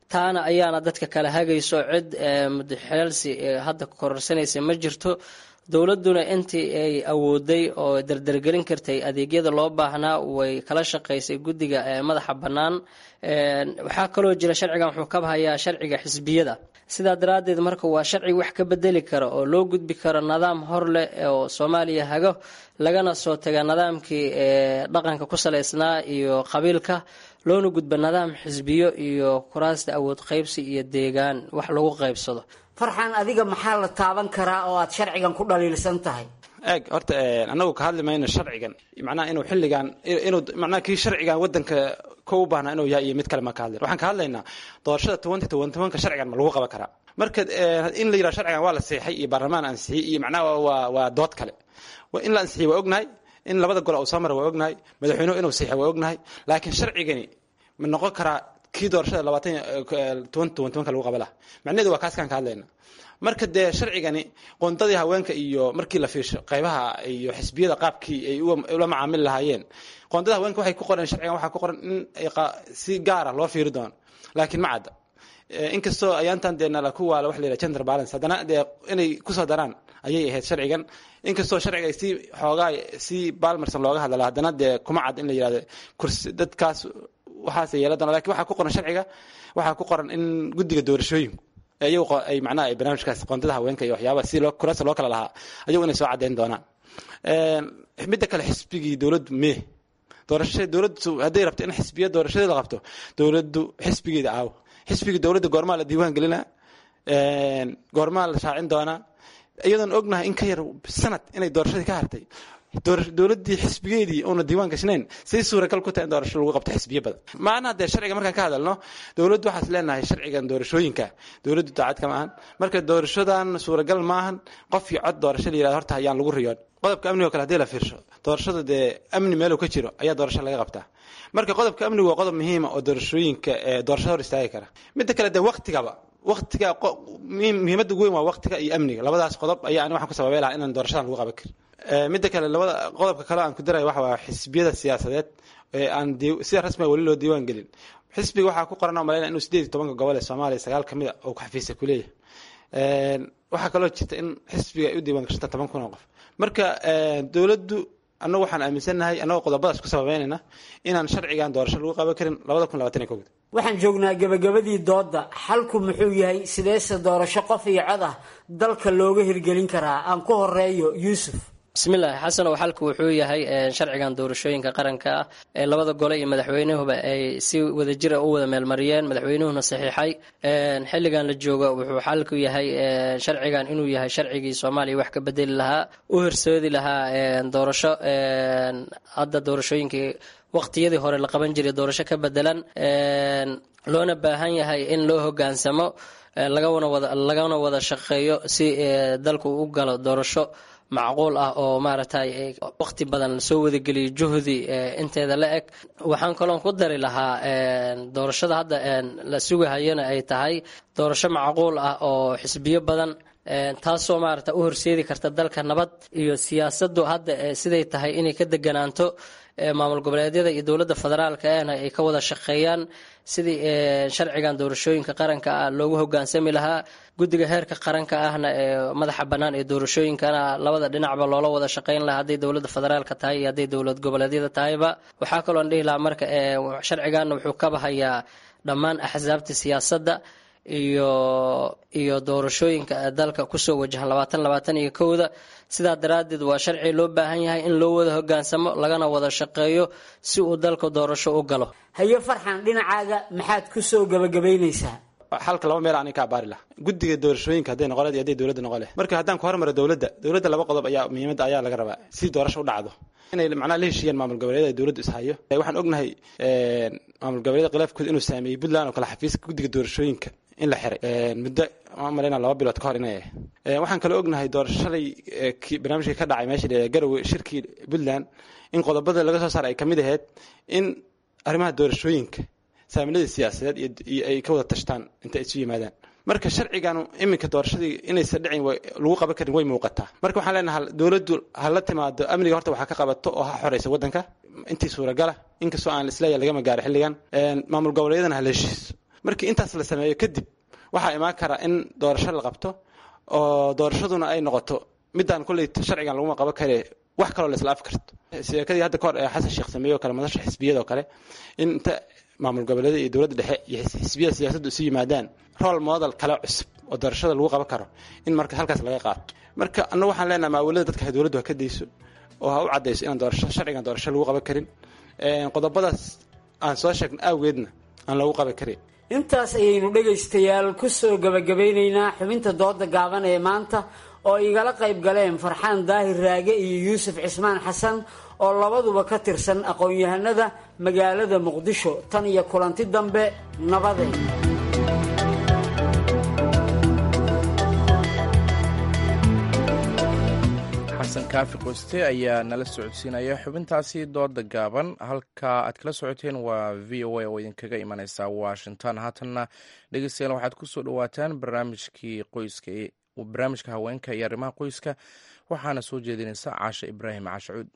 taana ayaana dadka kala hagayso cid mudaxeelsi hadda kororsanaysa ma jirto dowladuna intii ay awooday oo dardargelin kartay adeegyada loo baahnaa way kala shaqaysay guddiga madaxa bannaan waxaa kaloo jira sharcigan wuxuu ka bahayaa sharciga xisbiyada sidaa daraaddeed marka waa sharci wax ka bedeli kara oo loo gudbi karo nidaam hor leh oo soomaaliya hago lagana soo taga nidaamkii dhaqanka ku salaysnaa iyo qabiilka loona gudba nidaam xisbiyo iyo kuraasta awood qaybsi iyo deegaan wax lagu qaybsado farxan adiga maxaa la taaban karaa oo aad sharcigan ku dhaliilsan tahay eeg horta anagu ka hadli mayno sharcigan macnaha inuu xilligan inuu macnaha kii sharcigan wadanka ko u baahnaa inuu yahay iyo mid kale ma ka hadlayn waxaan ka hadlaynaa doorashada tobanty toban tobanka sharcigan ma lagu qaban karaa marka in la yidhaha sharcigan waa la seexay iyo baarlamaan ansixiyey iyo macnaha waa waa dood kale in la ansixiyey waa ognahay in labada gol uu soo mara waa ognahay madaxweynuhu inuu seexay waa ognahay laakiin sharcigani ma noqon karaa kii doorashada labaatan toban toban tobanka lagu qaba laha macnaheedu waa kaaskaan ka hadlayna marka dee sharcigani qoondadii haweenka iyo markii la fiirsho qaybaha iyo xisbiyada qaabkii ay ula macaamili lahaayeen qoondada haweenka waxay ku qoreen sharcigan waxaa ku qoran in si gaara loo fiiri doono laakiin ma cadda inkastoo ayaantan dee nala ku waala wax la yidhaha gender balance haddana dee inay kusoo daraan ayay ahayd sharcigan inkastoo sharciga si xoogaa si balmerson looga hadlala haddana dee kuma cad in la yidhahdo kursi dadkaas waxaas yeela doona lakin waxaa ku qoran sharciga waxaa ku qoran in guddiga doorashooyinku iyagu ay macnaha ay barnaamijkaas qoondada haweenka iyo waxyaabaha si loo kuraasta loo kala lahaa ayagu inay soo caddayn doonaan midda kale xisbigii dowladdu mee doorasha dowladdu hadday rabto in xisbiya doorashadeeda la qabto dowladdu xisbigeeda aawo xisbigii dowladda goormaa la diiwaan gelinaa goormaa la shaacin doonaa iyadoon ognahay in ka yar sanad inay doorashadii ka hartay dowladii xisbigeedii una diiwaan gashnayn say suuragal ku tahay in doorasho lagu qabto xisbiyo badan maana dee sharciga markaan ka hadalno dowladdu waxaas leenahay sharcigan doorashooyinka dowladdu daacad kama ahan marka doorashadan suuragal maahan qof iyo cod doorasho la yirahdo horta ayaan lagu riyoon qodobka amnigo kale hadii la fiirsho doorashada dee amni meeluu ka jiro ayaa doorasho laga qabtaa marka qodobka amnigu waa qodob muhiima oo doorashooyinka doorashada hor istaagi kara midda kale dee waktigaba waktiga muhiimadda ugu weyn waa waktiga iyo amniga labadaas qodob ayaa ani waxaan ku sababay lahaa inaan doorashadan lagu qaban karin midda kale labada qodobka kale aan ku daraya waxa waa xisbiyada siyaasadeed ee aan sida rasmiga weli loo diiwaan gelin xisbiga waxaa ku qoran oo malaynaya inuu sideed iyo tobanka gobol ee soomaaliya sagaal kamid a uu xafiisa ku leeyahay waxaa kaloo jirta in xisbiga ay u diiwaan gashanta toban kun oo qof marka dowladdu annagu waxaan aaminsannahay annagoo qodobadaas ku sababeynayna inaan sharcigan doorasho lagu qaban karin labada kun labaatan iyo kowda waxaan joognaa gebagabadii doodda xalku muxuu yahay sideese doorasho qof iyo cod ah dalka looga hirgelin karaa aan ku horeeyo yuusuf bismillaahi xasan oo xalku wuxuu yahay sharcigan doorashooyinka qaranka ah ee labada gole iyo madaxweynuhuba ay si wadajira u wada meelmariyeen madaxweynuhuna saxiixay xilligan la joogo wuxuu xalku yahay sharcigan inuu yahay sharcigii soomaaliya wax ka bedeli lahaa u horsoodi lahaa doorasho hadda doorashooyinkii waqtiyadii hore la qaban jiray doorasho ka bedelan loona baahan yahay in loo hogaansamo lagana wada lagana wada shaqeeyo si dalku u galo doorasho macquul ah oo maaragtay waqti badan lasoo wadageliyo juhdi inteeda la eg waxaan kaloon ku dari lahaa doorashada hadda la sugahayana ay tahay doorasho macquul ah oo xisbiyo badan taasoo maarata u horseedi karta dalka nabad iyo siyaasadu hadda siday tahay inay ka deganaanto maamul goboleedyada iyo dowladda federaalka ehna ay ka wada shaqeeyaan sidii sharcigan doorashooyinka qaranka ah loogu hogaansami lahaa guddiga heerka qaranka ahna ee madaxa bannaan ee doorashooyinkana labada dhinacba loola wada shaqeyn lahaa hadday dowladda federaalka tahay iyo hadday dowlad goboleedyada tahayba waxaa kaloon dhihi lahaa marka sharciganna wuxuu ka bahayaa dhammaan axsaabta siyaasadda iyo iyo doorashooyinka dalka kusoo wajahan labaatan labaatan iyo kowda sidaa daraaddeed waa sharci loo baahan yahay in loo wada hogaansamo lagana wada shaqeeyo si uu dalka doorasho u galo hayo farxan dhinacaaga maxaad kusoo gabagabaynaysaa xalka laba meel aanay ka abaari laha guddiga doorashooyinka hadday noqon iyo hadday dowladda noqon leh marka haddaan ku hormaro dowladda dowladda laba qodob ayaa muhiimadda ayaa laga rabaa si doorasho u dhacdo inay macnaha la heshiiyaan maamul goboleedyada ay dowladdu ishayo waxaan ognahay maamul goboleedyada khilaafkooda inuu saameeyey puntland oo kale xafiiska guddiga doorashooyinka in la xiray muddo malayna laba bilood ka hor inay ahayd waxaan kaloo ognahay doorashalay barnaamijkii ka dhacay meesha la garowe shirkii puntland in qodobada laga soo saaray ay kamid ahayd in arrimaha doorashooyinka saamilada siyaasadeed iyo ay ka wada tashtaan inta isu yimaadaan marka sharciganu iminka doorashadii inaysan dhicin lagu qaban karin way muuqataa marka waxaan leenahay dowladdu hala timaado amniga horta waxaa ka qabato oo ha xoreysa waddanka intii suuragala inkastoo aan isleeyahay lagama gaaro xilligan maamul goboleedyadana hala heshiiso markii intaas la sameeyo kadib waxaa imaan kara in doorasho la qabto oo doorashaduna ay noqoto midaan kolley sharcigan laguma qaban kare wax kaloo la isla afi karto sheekadii hadda kahor ee xasan sheekh sameeye oo kale madasha xisbiyada oo kale in inta maamul goboleeda iyo dowladda dhexe iyo xisbiyada siyaasaddu isu yimaadaan role model kale cusub oo doorashada lagu qaban karo in marka halkaas laga qaato marka annagu waxaan leenahay maawilada dadka dowladdu ha ka dayso oo ha u caddayso inaan doorasho sharcigan doorasho lagu qaban karin qodobadaas aan soo sheegna awgeedna aan lagu qaban karin intaas ayaynu dhegaystayaal ku soo gabagabeynaynaa xubinta dooda gaaban ee maanta oo igala qayb galeen farxaan daahir raage iyo yuusuf cismaan xasan oo labaduba ka tirsan aqoon-yahanada magaalada muqdisho tan iyo kulanti dambe nabadeen xasan kaafi qoste ayaa nala socodsiinaya xubintaasi dooda gaaban halka aad kala socoteen waa v o a oo idinkaga imaneysa washington haatanna dhegeystayaal waxaad kusoo dhawaataan barnaamijkii qoyska barnaamijka haweenka iyo arrimaha qoyska waxaana soo jeedinaysa caashe ibraahim caashacuud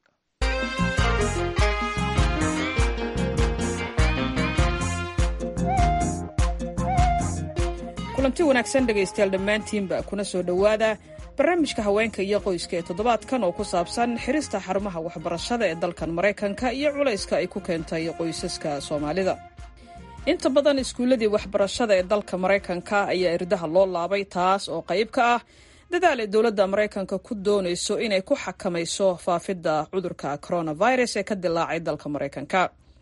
kulanti wanaagsan dhegaystayaal dhammaantiinba kuna soo dhowaada barnaamijka haweenka iyo qoyska ee toddobaadkan oo ku saabsan xirista xarumaha waxbarashada ee dalkan maraykanka iyo culayska ay ku keentay qoysaska soomaalida inta badan iskuulladii waxbarashada ee dalka maraykanka ayaa irdaha loo laabay taas oo qayb ka ah dadaal ay dowladda maraykanka ku doonayso inay ku xakamayso faafidda cudurka coronavirus ee ka dilaacay dalka maraykanka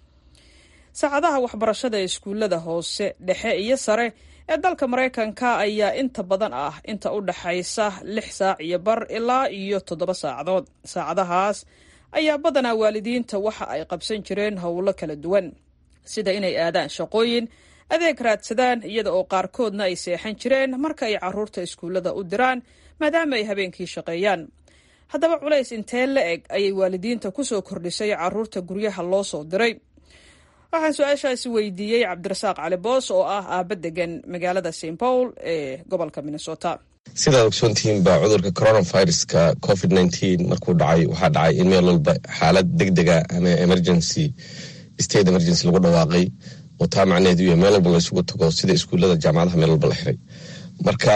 saacadaha waxbarashada ee iskuullada hoose dhexe iyo sare ee dalka maraykanka ayaa inta badan ah inta u dhaxaysa lix saac iyo bar ilaa iyo toddoba saacadood saacadahaas ayaa badanaa waalidiinta waxa ay qabsan jireen howlo kala duwan sida inay aadaan shaqooyin adeeg raadsadaan iyada oo qaarkoodna ay seexan jireen marka ay caruurta iskuullada u diraan maadaama ay habeenkii shaqeeyaan haddaba culays intee la eg ayay waalidiinta kusoo kordhisay caruurta guryaha loo soo diray waxaan su-aashaasi weydiiyey cabdirasaaq cali boos oo ah aaba degan magaalada st paul ee gobolka minnesota sidaad ogsoontihiin baa cudurka coronaviruska covid nteen markuu dhacay waxaa dhacay in meel walba xaalad deg dega ama emergency state emergency lagu dhawaaqay oo taa macnaheedu iyo meel walba laysugu tago sida iskuullada jaamacadaha meel walba la xiray marka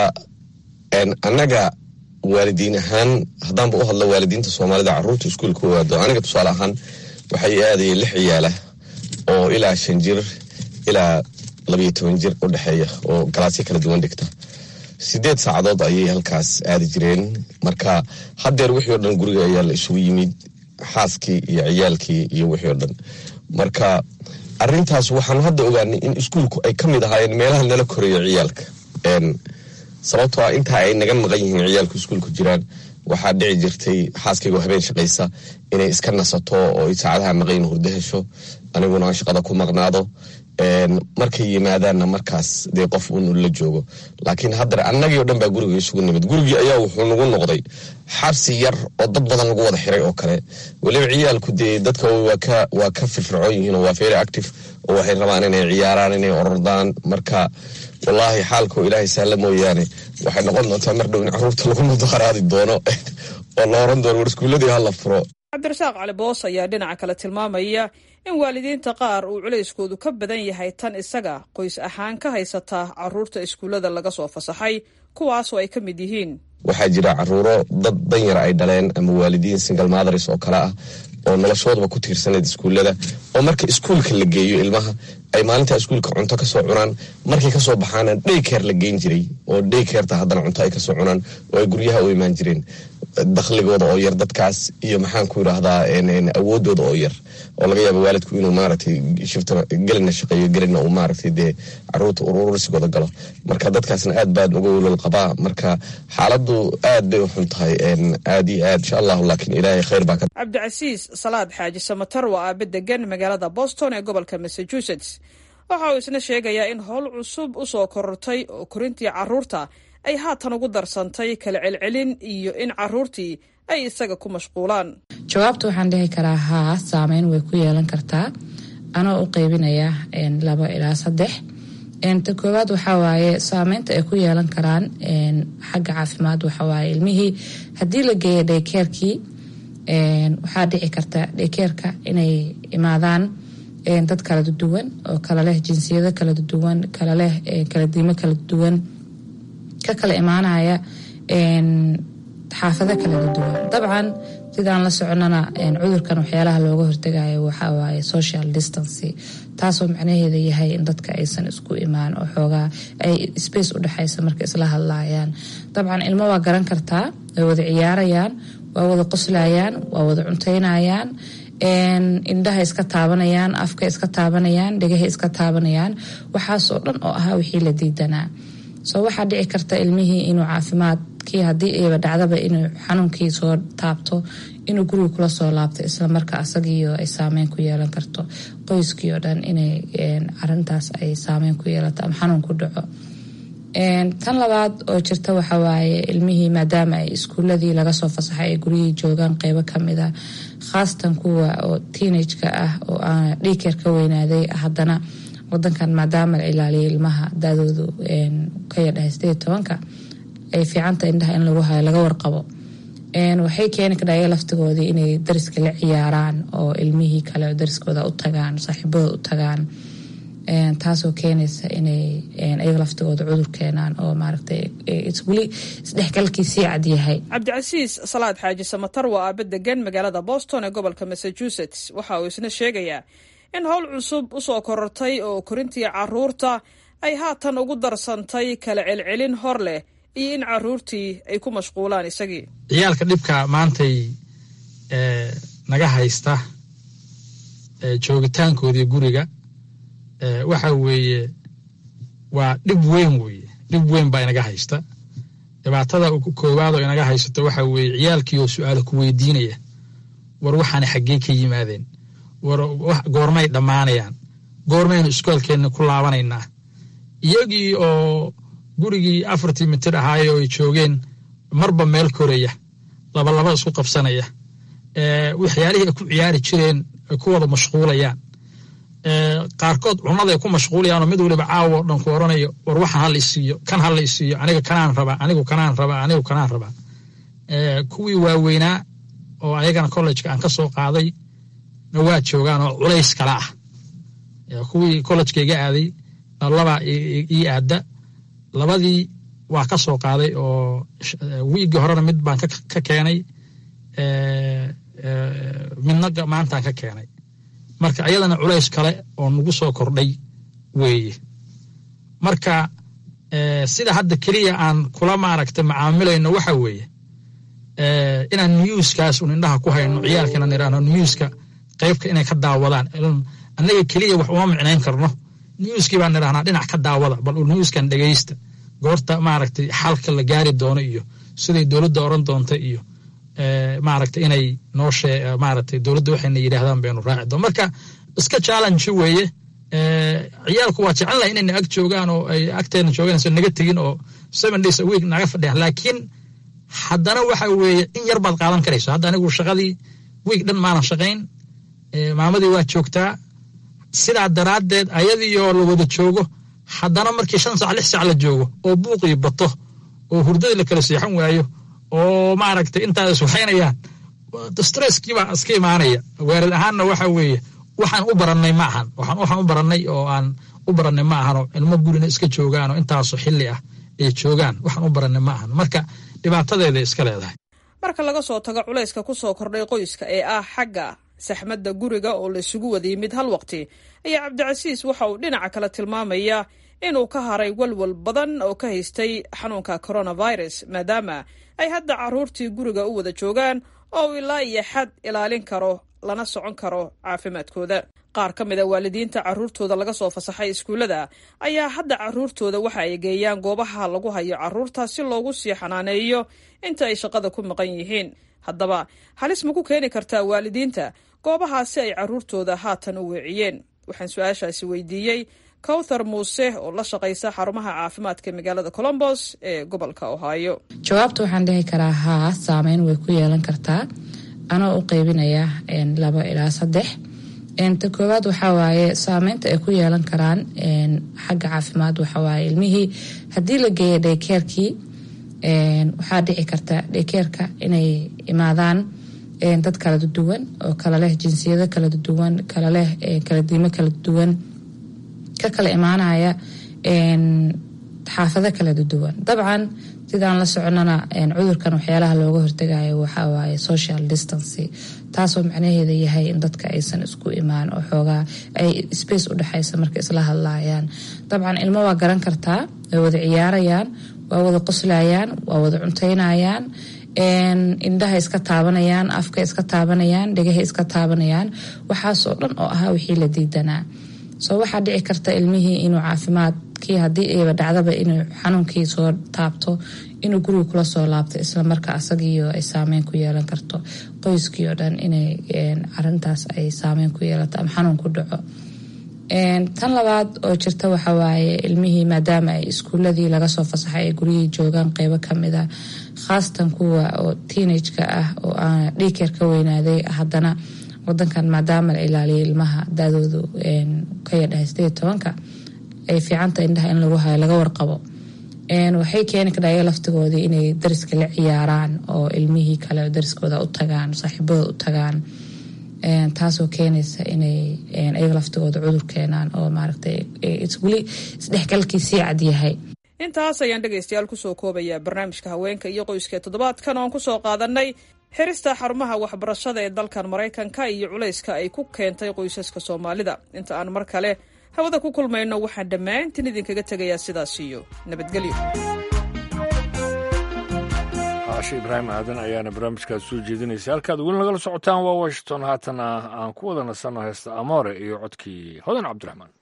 annaga waalidiin ahaan haddaanba u hadlo waalidiinta soomaalida caruurta iskuulka waado aniga tusaale ahaan waxay aadayeen lix ciyaala oo ilaa shan jir ilaa labayo toban jir u dhexeeya oo galaasyo kala duwan dhigta sideed saacadood ayay halkaas aadi jireen marka haddeer wixii o dhan guriga ayaa la isugu yimid xaaskii iyo ciyaalkii iyo wixii o dhan marka arintaas waxaanu hadda ogaanay in iskuulku ay ka mid ahaayeen meelaha nala koreeya ciyaalka sababtoo ah intaa ay naga maqan yihiin ciyaalku iskuulku jiraan waxaa dhici jirtay xaaskaygoo habeen shaqaysa inay iska nasato oo saacadaha maqayn hurdo hesho aniguna aan shaqada ku maqnaado markay yimaadaanna markaas dee qof uun la joogo laakiin haddana annagii o dhan baa guriga isugu nimid gurigii ayaa wuxuu nagu noqday xabsi yar oo dad badan lagu wada xiray oo kale weliba ciyaalku dee dadka waa ka firfircoon yihiin oo waa very active oo waxay rabaan inay ciyaaraan inay orordaan marka wallaahi xaalkao ilaahay saalla mooyaane waxay noqon doontaa mar dhow in caruurta lagu mudaharaadi doono oo la oran doono war iskuuladii hala furo cabdirasaaq cali boos ayaa dhinaca kale tilmaamaya in waalidiinta qaar uu culayskoodu ka badan yahay tan isaga qoys ahaan ka haysata caruurta iskuullada laga soo fasaxay kuwaasoo ay ka mid yihiin waxaa jira caruuro dad danyara ay dhaleen ama waalidiin single mothers oo kale ah oo noloshoodaba ku tiirsanayd iskuullada oo marka iskuulka la geeyo ilmaha ay maalintaa iskuulka cunto kasoo cunaan markay kasoo baxaana dhaykeer la geyn jiray oo dhaykeerta haddana cunto ay kasoo cunaan oo ay guryaha u imaan jireen dakhligooda oo yar dadkaas iyo maxaan ku yidhaahdaa awoodooda oo yar oo laga yaaba waalidku inuu maaragtay shifta gelina shaqeeyo gelina uu maaragtay dee caruurta urursigooda galo marka dadkaasna aad baad uga welwel qabaa marka xaaladdu aad bay u xun tahay aad iyo aad insha allahu laakiin ilaahay khayr baa ka cabdicasiis salaad xaaji samatar waa aabe degan magaalada boston ee gobolka massachusetts waxa uu isna sheegayaa in howl cusub u soo korortay oo korintii caruurta ay haatan ugu darsantay kala celcelin iyo in caruurtii ay isaga ku mashquulaan jawaabta waxaan dhihi karaa haa saameyn way ku yeelan kartaa anoo u qeybinaya labo ilaa saddex ta koowaad waxaa waaye saameynta ay ku yeelan karaan xagga caafimaad waxawaaye ilmihii haddii la geeya dhaykeerkii waxaa dhici karta dhaykeerka inay imaadaan dad kala duwan oo kala leh jinsiyado kala duwan kala leh kala diimo kala duwan ka kala imaanaya xaafado kala duwan dabcan sidaan la soconana cudurkan waxyaalaha looga hortegayo waxaa waaye social distancy taasoo macnaheeda yahay in dadka aysan isku imaan oo xoogaa ay space u dhexaysa marka isla hadlayaan dabcan ilmo waa garan kartaa way wada ciyaarayaan waa wada qoslayaan waa wada cunteynayaan indhaha iska taabanayaan afka iska taabanayaan dhegaha iska taabanayaan waxaasoo dhan oo ahaa wixii la diidanaa soo waxaa dhici karta ilmihii inuu caafimaadkii haddii ayba dhacdaba inuu xanuunkii soo taabto inuu guriga kula soo laabto islamarka asagiio ay saameyn ku yeelan karto qoyskii oo dhan inay arintaas ay saameyn ku yeelato ama xanuun ku dhaco tan labaad oo jirta waxawaaye ilmihii maadaama ay iskuuladii laga soo fasaxay ay guryihii joogaan qeybo kamida khaasatan kuwa oo teenageka ah oo aan dhiikeer ka weynaaday haddana wadankan maadaama la ilaaliyo ilmaha daadoodu ka yadhahay sideed tobanka ay fiicanta indhaha in lagu hayo laga warqabo waxay keeni kadhaya laftigoodii inay dariska la ciyaaraan oo ilmihii kale oo dariskooda u tagaan saaxiibadooda u tagaan taasoo keenaysa inay ayaga laftigooda cudur keenaan oo maaragtay weli isdhexgalkii sii cad yahay cabdicasiis salaad xaaji samatar waa aaba degan magaalada boston ee gobolka massachusetts waxa uu isna sheegayaa in howl cusub usoo korortay oo korintii caruurta ay haatan ugu darsantay kala celcelin hor leh iyo in caruurtii ay ku mashquulaan isagii ciyaalka dhibka maantay naga haysta joogitaankoodii guriga waxa weeye waa dhib weyn weeye dhib weyn baa inaga haysta dhibaatada koowaad oo inaga haysato waxa weeye ciyaalkii oo su-aalo ku weydiinaya war waxaana xaggee ka yimaadeen war goormay dhammaanayaan goormaynu iskoolkeenna ku laabanaynaa iyagii oo gurigii afartii mitir ahaayo ay joogeen marba meel koraya labalaba isku qabsanaya waxyaalihii ay ku ciyaari jireen ay ku wada mashquulayaan qaarkood cunada ay ku mashquulayaanoo mid waliba caawo o dhan ku oranayo war waxaan hala isiiyo kan hala isiiyo aniga kanaan rabaa anigu kanaan rabaa anigu kanaan rabaa kuwii waaweynaa oo ayagana kollejka aan ka soo qaaday na waa joogaan oo culays kala ah kuwii kollejka iga aaday labaa ii aada labadii waa ka soo qaaday oo wiiggii horena mid baan ka keenay midna maantaan ka keenay marka ayadana culays kale oo nagu soo kordhay weeye marka sida hadda keliya aan kula maaragta macaamilayno waxa weeye inaan newskaas un indhaha ku hayno ciyaalkana niraano newska qeybka inay ka daawadaan annaga keliya wax uma micnayn karno newskii baan nirahnaa dhinac ka daawada bal newskan dhegaysta goorta maaragtay xalka la gaari doono iyo siday dowladda oran doonta iyo maaragtay inay noo shee maaragtay dowladda waxayna yidhaahdaan baynu raaci doon marka iska challenge weeye ciyaalku waa jecel lahay inayna ag joogaan oo ay agteena joogaan so naga tegin oo seven days a week naga fadhiyaan laakiin haddana waxa weeye in yar baad qaadan karayso hadda anigu shaqadii week dhan maanan shaqayn maamadii waa joogtaa sidaa daraaddeed ayadiioo la wada joogo haddana markii shan sac lix sac la joogo oo buuqii bato oo hurdadii la kala seexan waayo oo maaragtay intaas waxaynayaan stresskiibaa iska imaanaya weerar ahaanna waxa weeye waxaan u barannay ma ahan waxaan u barannay oo aan u barannay ma ahanoo ilmo gurina iska joogaan oo intaasoo xilli ah ay joogaan waxaan u barannay ma ahan marka dhibaatadeeday iska leedahay marka laga soo tago culayska ku soo kordhay qoyska ee ah xagga saxmadda guriga oo la isugu wada yimid hal waqti ayaa cabdicasiis waxa uu dhinaca kale tilmaamaya inuu ka haray walwal badan oo ka haystay xanuunka coronavirus maadaama ay hadda caruurtii guriga u wada joogaan oo uu ilaa iyo xad ilaalin karo lana socon karo caafimaadkooda qaar ka mida waalidiinta caruurtooda laga soo fasaxay iskuullada ayaa hadda caruurtooda waxa ay geeyaan goobaha lagu hayo caruurta si loogu sii xanaaneeyo inta ay shaqada ku maqan yihiin haddaba halis ma ku keeni kartaa waalidiinta goobahaasi ay caruurtooda haatan u weeciyeen waxaan su-aashaasi weydiiyey kowthar muuse oo la shaqaysa xarumaha caafimaadka magaalada colombos ee gobolka ohio jawaabta waxaan dhihi karaa haa saameyn way ku yeelan kartaa anoo u qeybinaya labo ilaa saddex ta koowaad waxaa waaye saameynta ay ku yeelan karaan xagga caafimaad waxawaaye ilmihii haddii la geeya dhaykeerkii waxaa dhici karta dhaykeerka inay imaadaan dad kala duwan oo kala leh jinsiyado kala duwan kala leh kala diimo kala duwan ka kala imaanaya xaafado kala duwan dabcan sidaan la soconana cudurkan waxyaalaha looga hortagayo waxawaaye social distancy taasoo macnaheeda yahay in dadka aysan isku imaan oo xoogaa ay space u dhexaysa marka isla hadlayaan dabcan ilmo waa garan kartaa way wada ciyaarayaan waa wada qoslayaan waa wada cunteynayaan indhaha iska taabanayaan afka iska taabanayaan dhegaha iska taabanayaan waxaasoo dhan oo ahaa wixii la diidanaa soo waxaa dhici karta ilmihii inuu caafimaadkii haddii ayba dhacdaba inuu xanuunkii soo taabto inuu guriga kula soo laabto islamarka asagiio ay saameyn ku yeelan karto qoyskii oo dhan inay arintaas ay saameyn ku yeelato ama xanuun ku dhaco tan labaad oo jirta waxawaaye ilmihii maadaama ay iskuuladii laga soo fasaxay ay guryihii joogaan qeybo kamida khaasatan kuwa oo teenageka ah oo aan dhiikeer ka weynaaday haddana wadankan maadaama la ilaaliyo ilmaha daadoodu ka yadhahay sideed tobanka ay fiicanta indhaha in lagu hayo laga warqabo waxay keeni kadhaya laftigoodii inay dariska la ciyaaraan oo ilmihii kale dariskooda u tagaan saaxiibadooda u tagaan taasoo keenaysa inay ayaga laftigooda cudur keenaan oo maaragtay weli isdhexgalkii sii cad yahay intaas ayaan dhegaystayaal kusoo koobayaa barnaamijka haweenka iyo qoyska ee toddobaadkan oon kusoo qaadanay xirista xarumaha waxbarashada ee dalkan maraykanka iyo culayska ay ku keentay qoysaska soomaalida inta aan mar kale hawada ku kulmayno waxaan dhammaantiin idinkaga tegayaa sidaas iyo nabadgelyo caashe ibraahim aadan ayaana barnaamijkaas soo jeedinaysa halkaad weli nagala socotaan waa washington haatana aan ku wada nasanno heesta amoore iyo codkii hodan cabdiraxmaan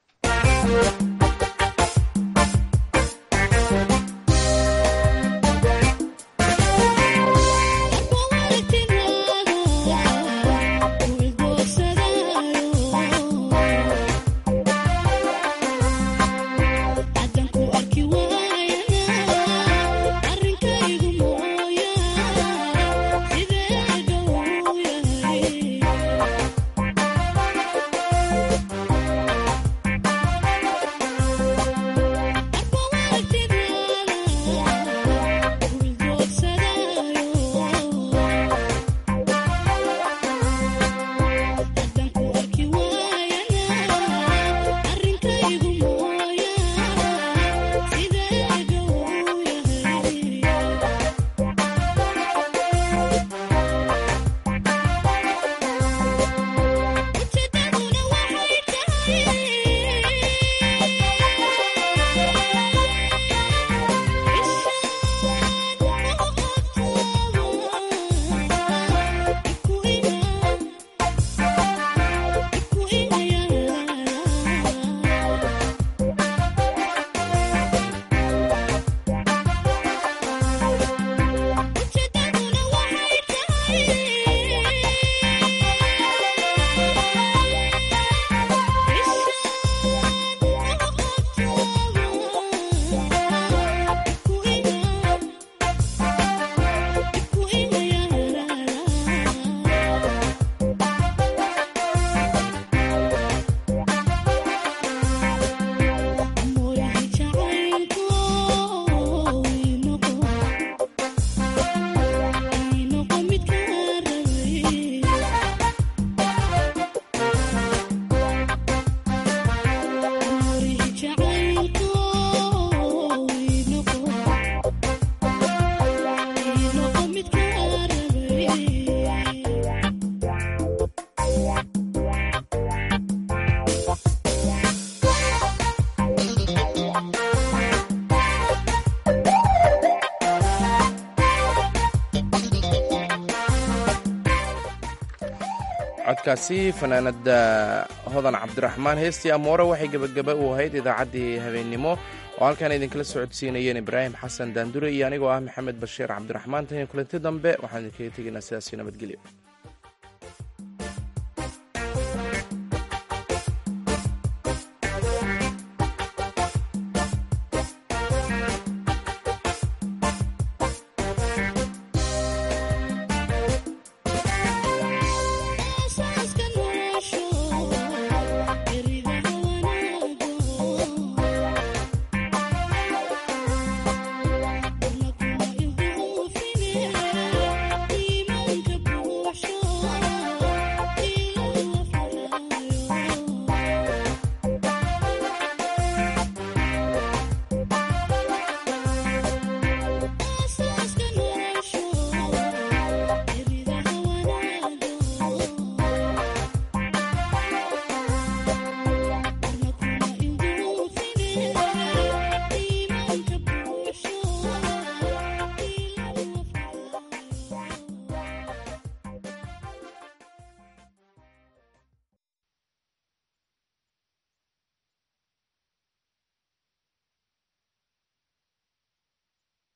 codkaasi fanaanada hodan cabdiraxmaan heestii amoore waxay gebagaba u ahayd idaacaddii habeennimo oo halkaan idinkala socodsiinayeen ibraahim xasan daandure iyo anigoo ah maxamed bashiir cabdiraxmaan tan iyo kulanti dambe waxaan idinkaga tegaynaa sidaasi nabadgelyo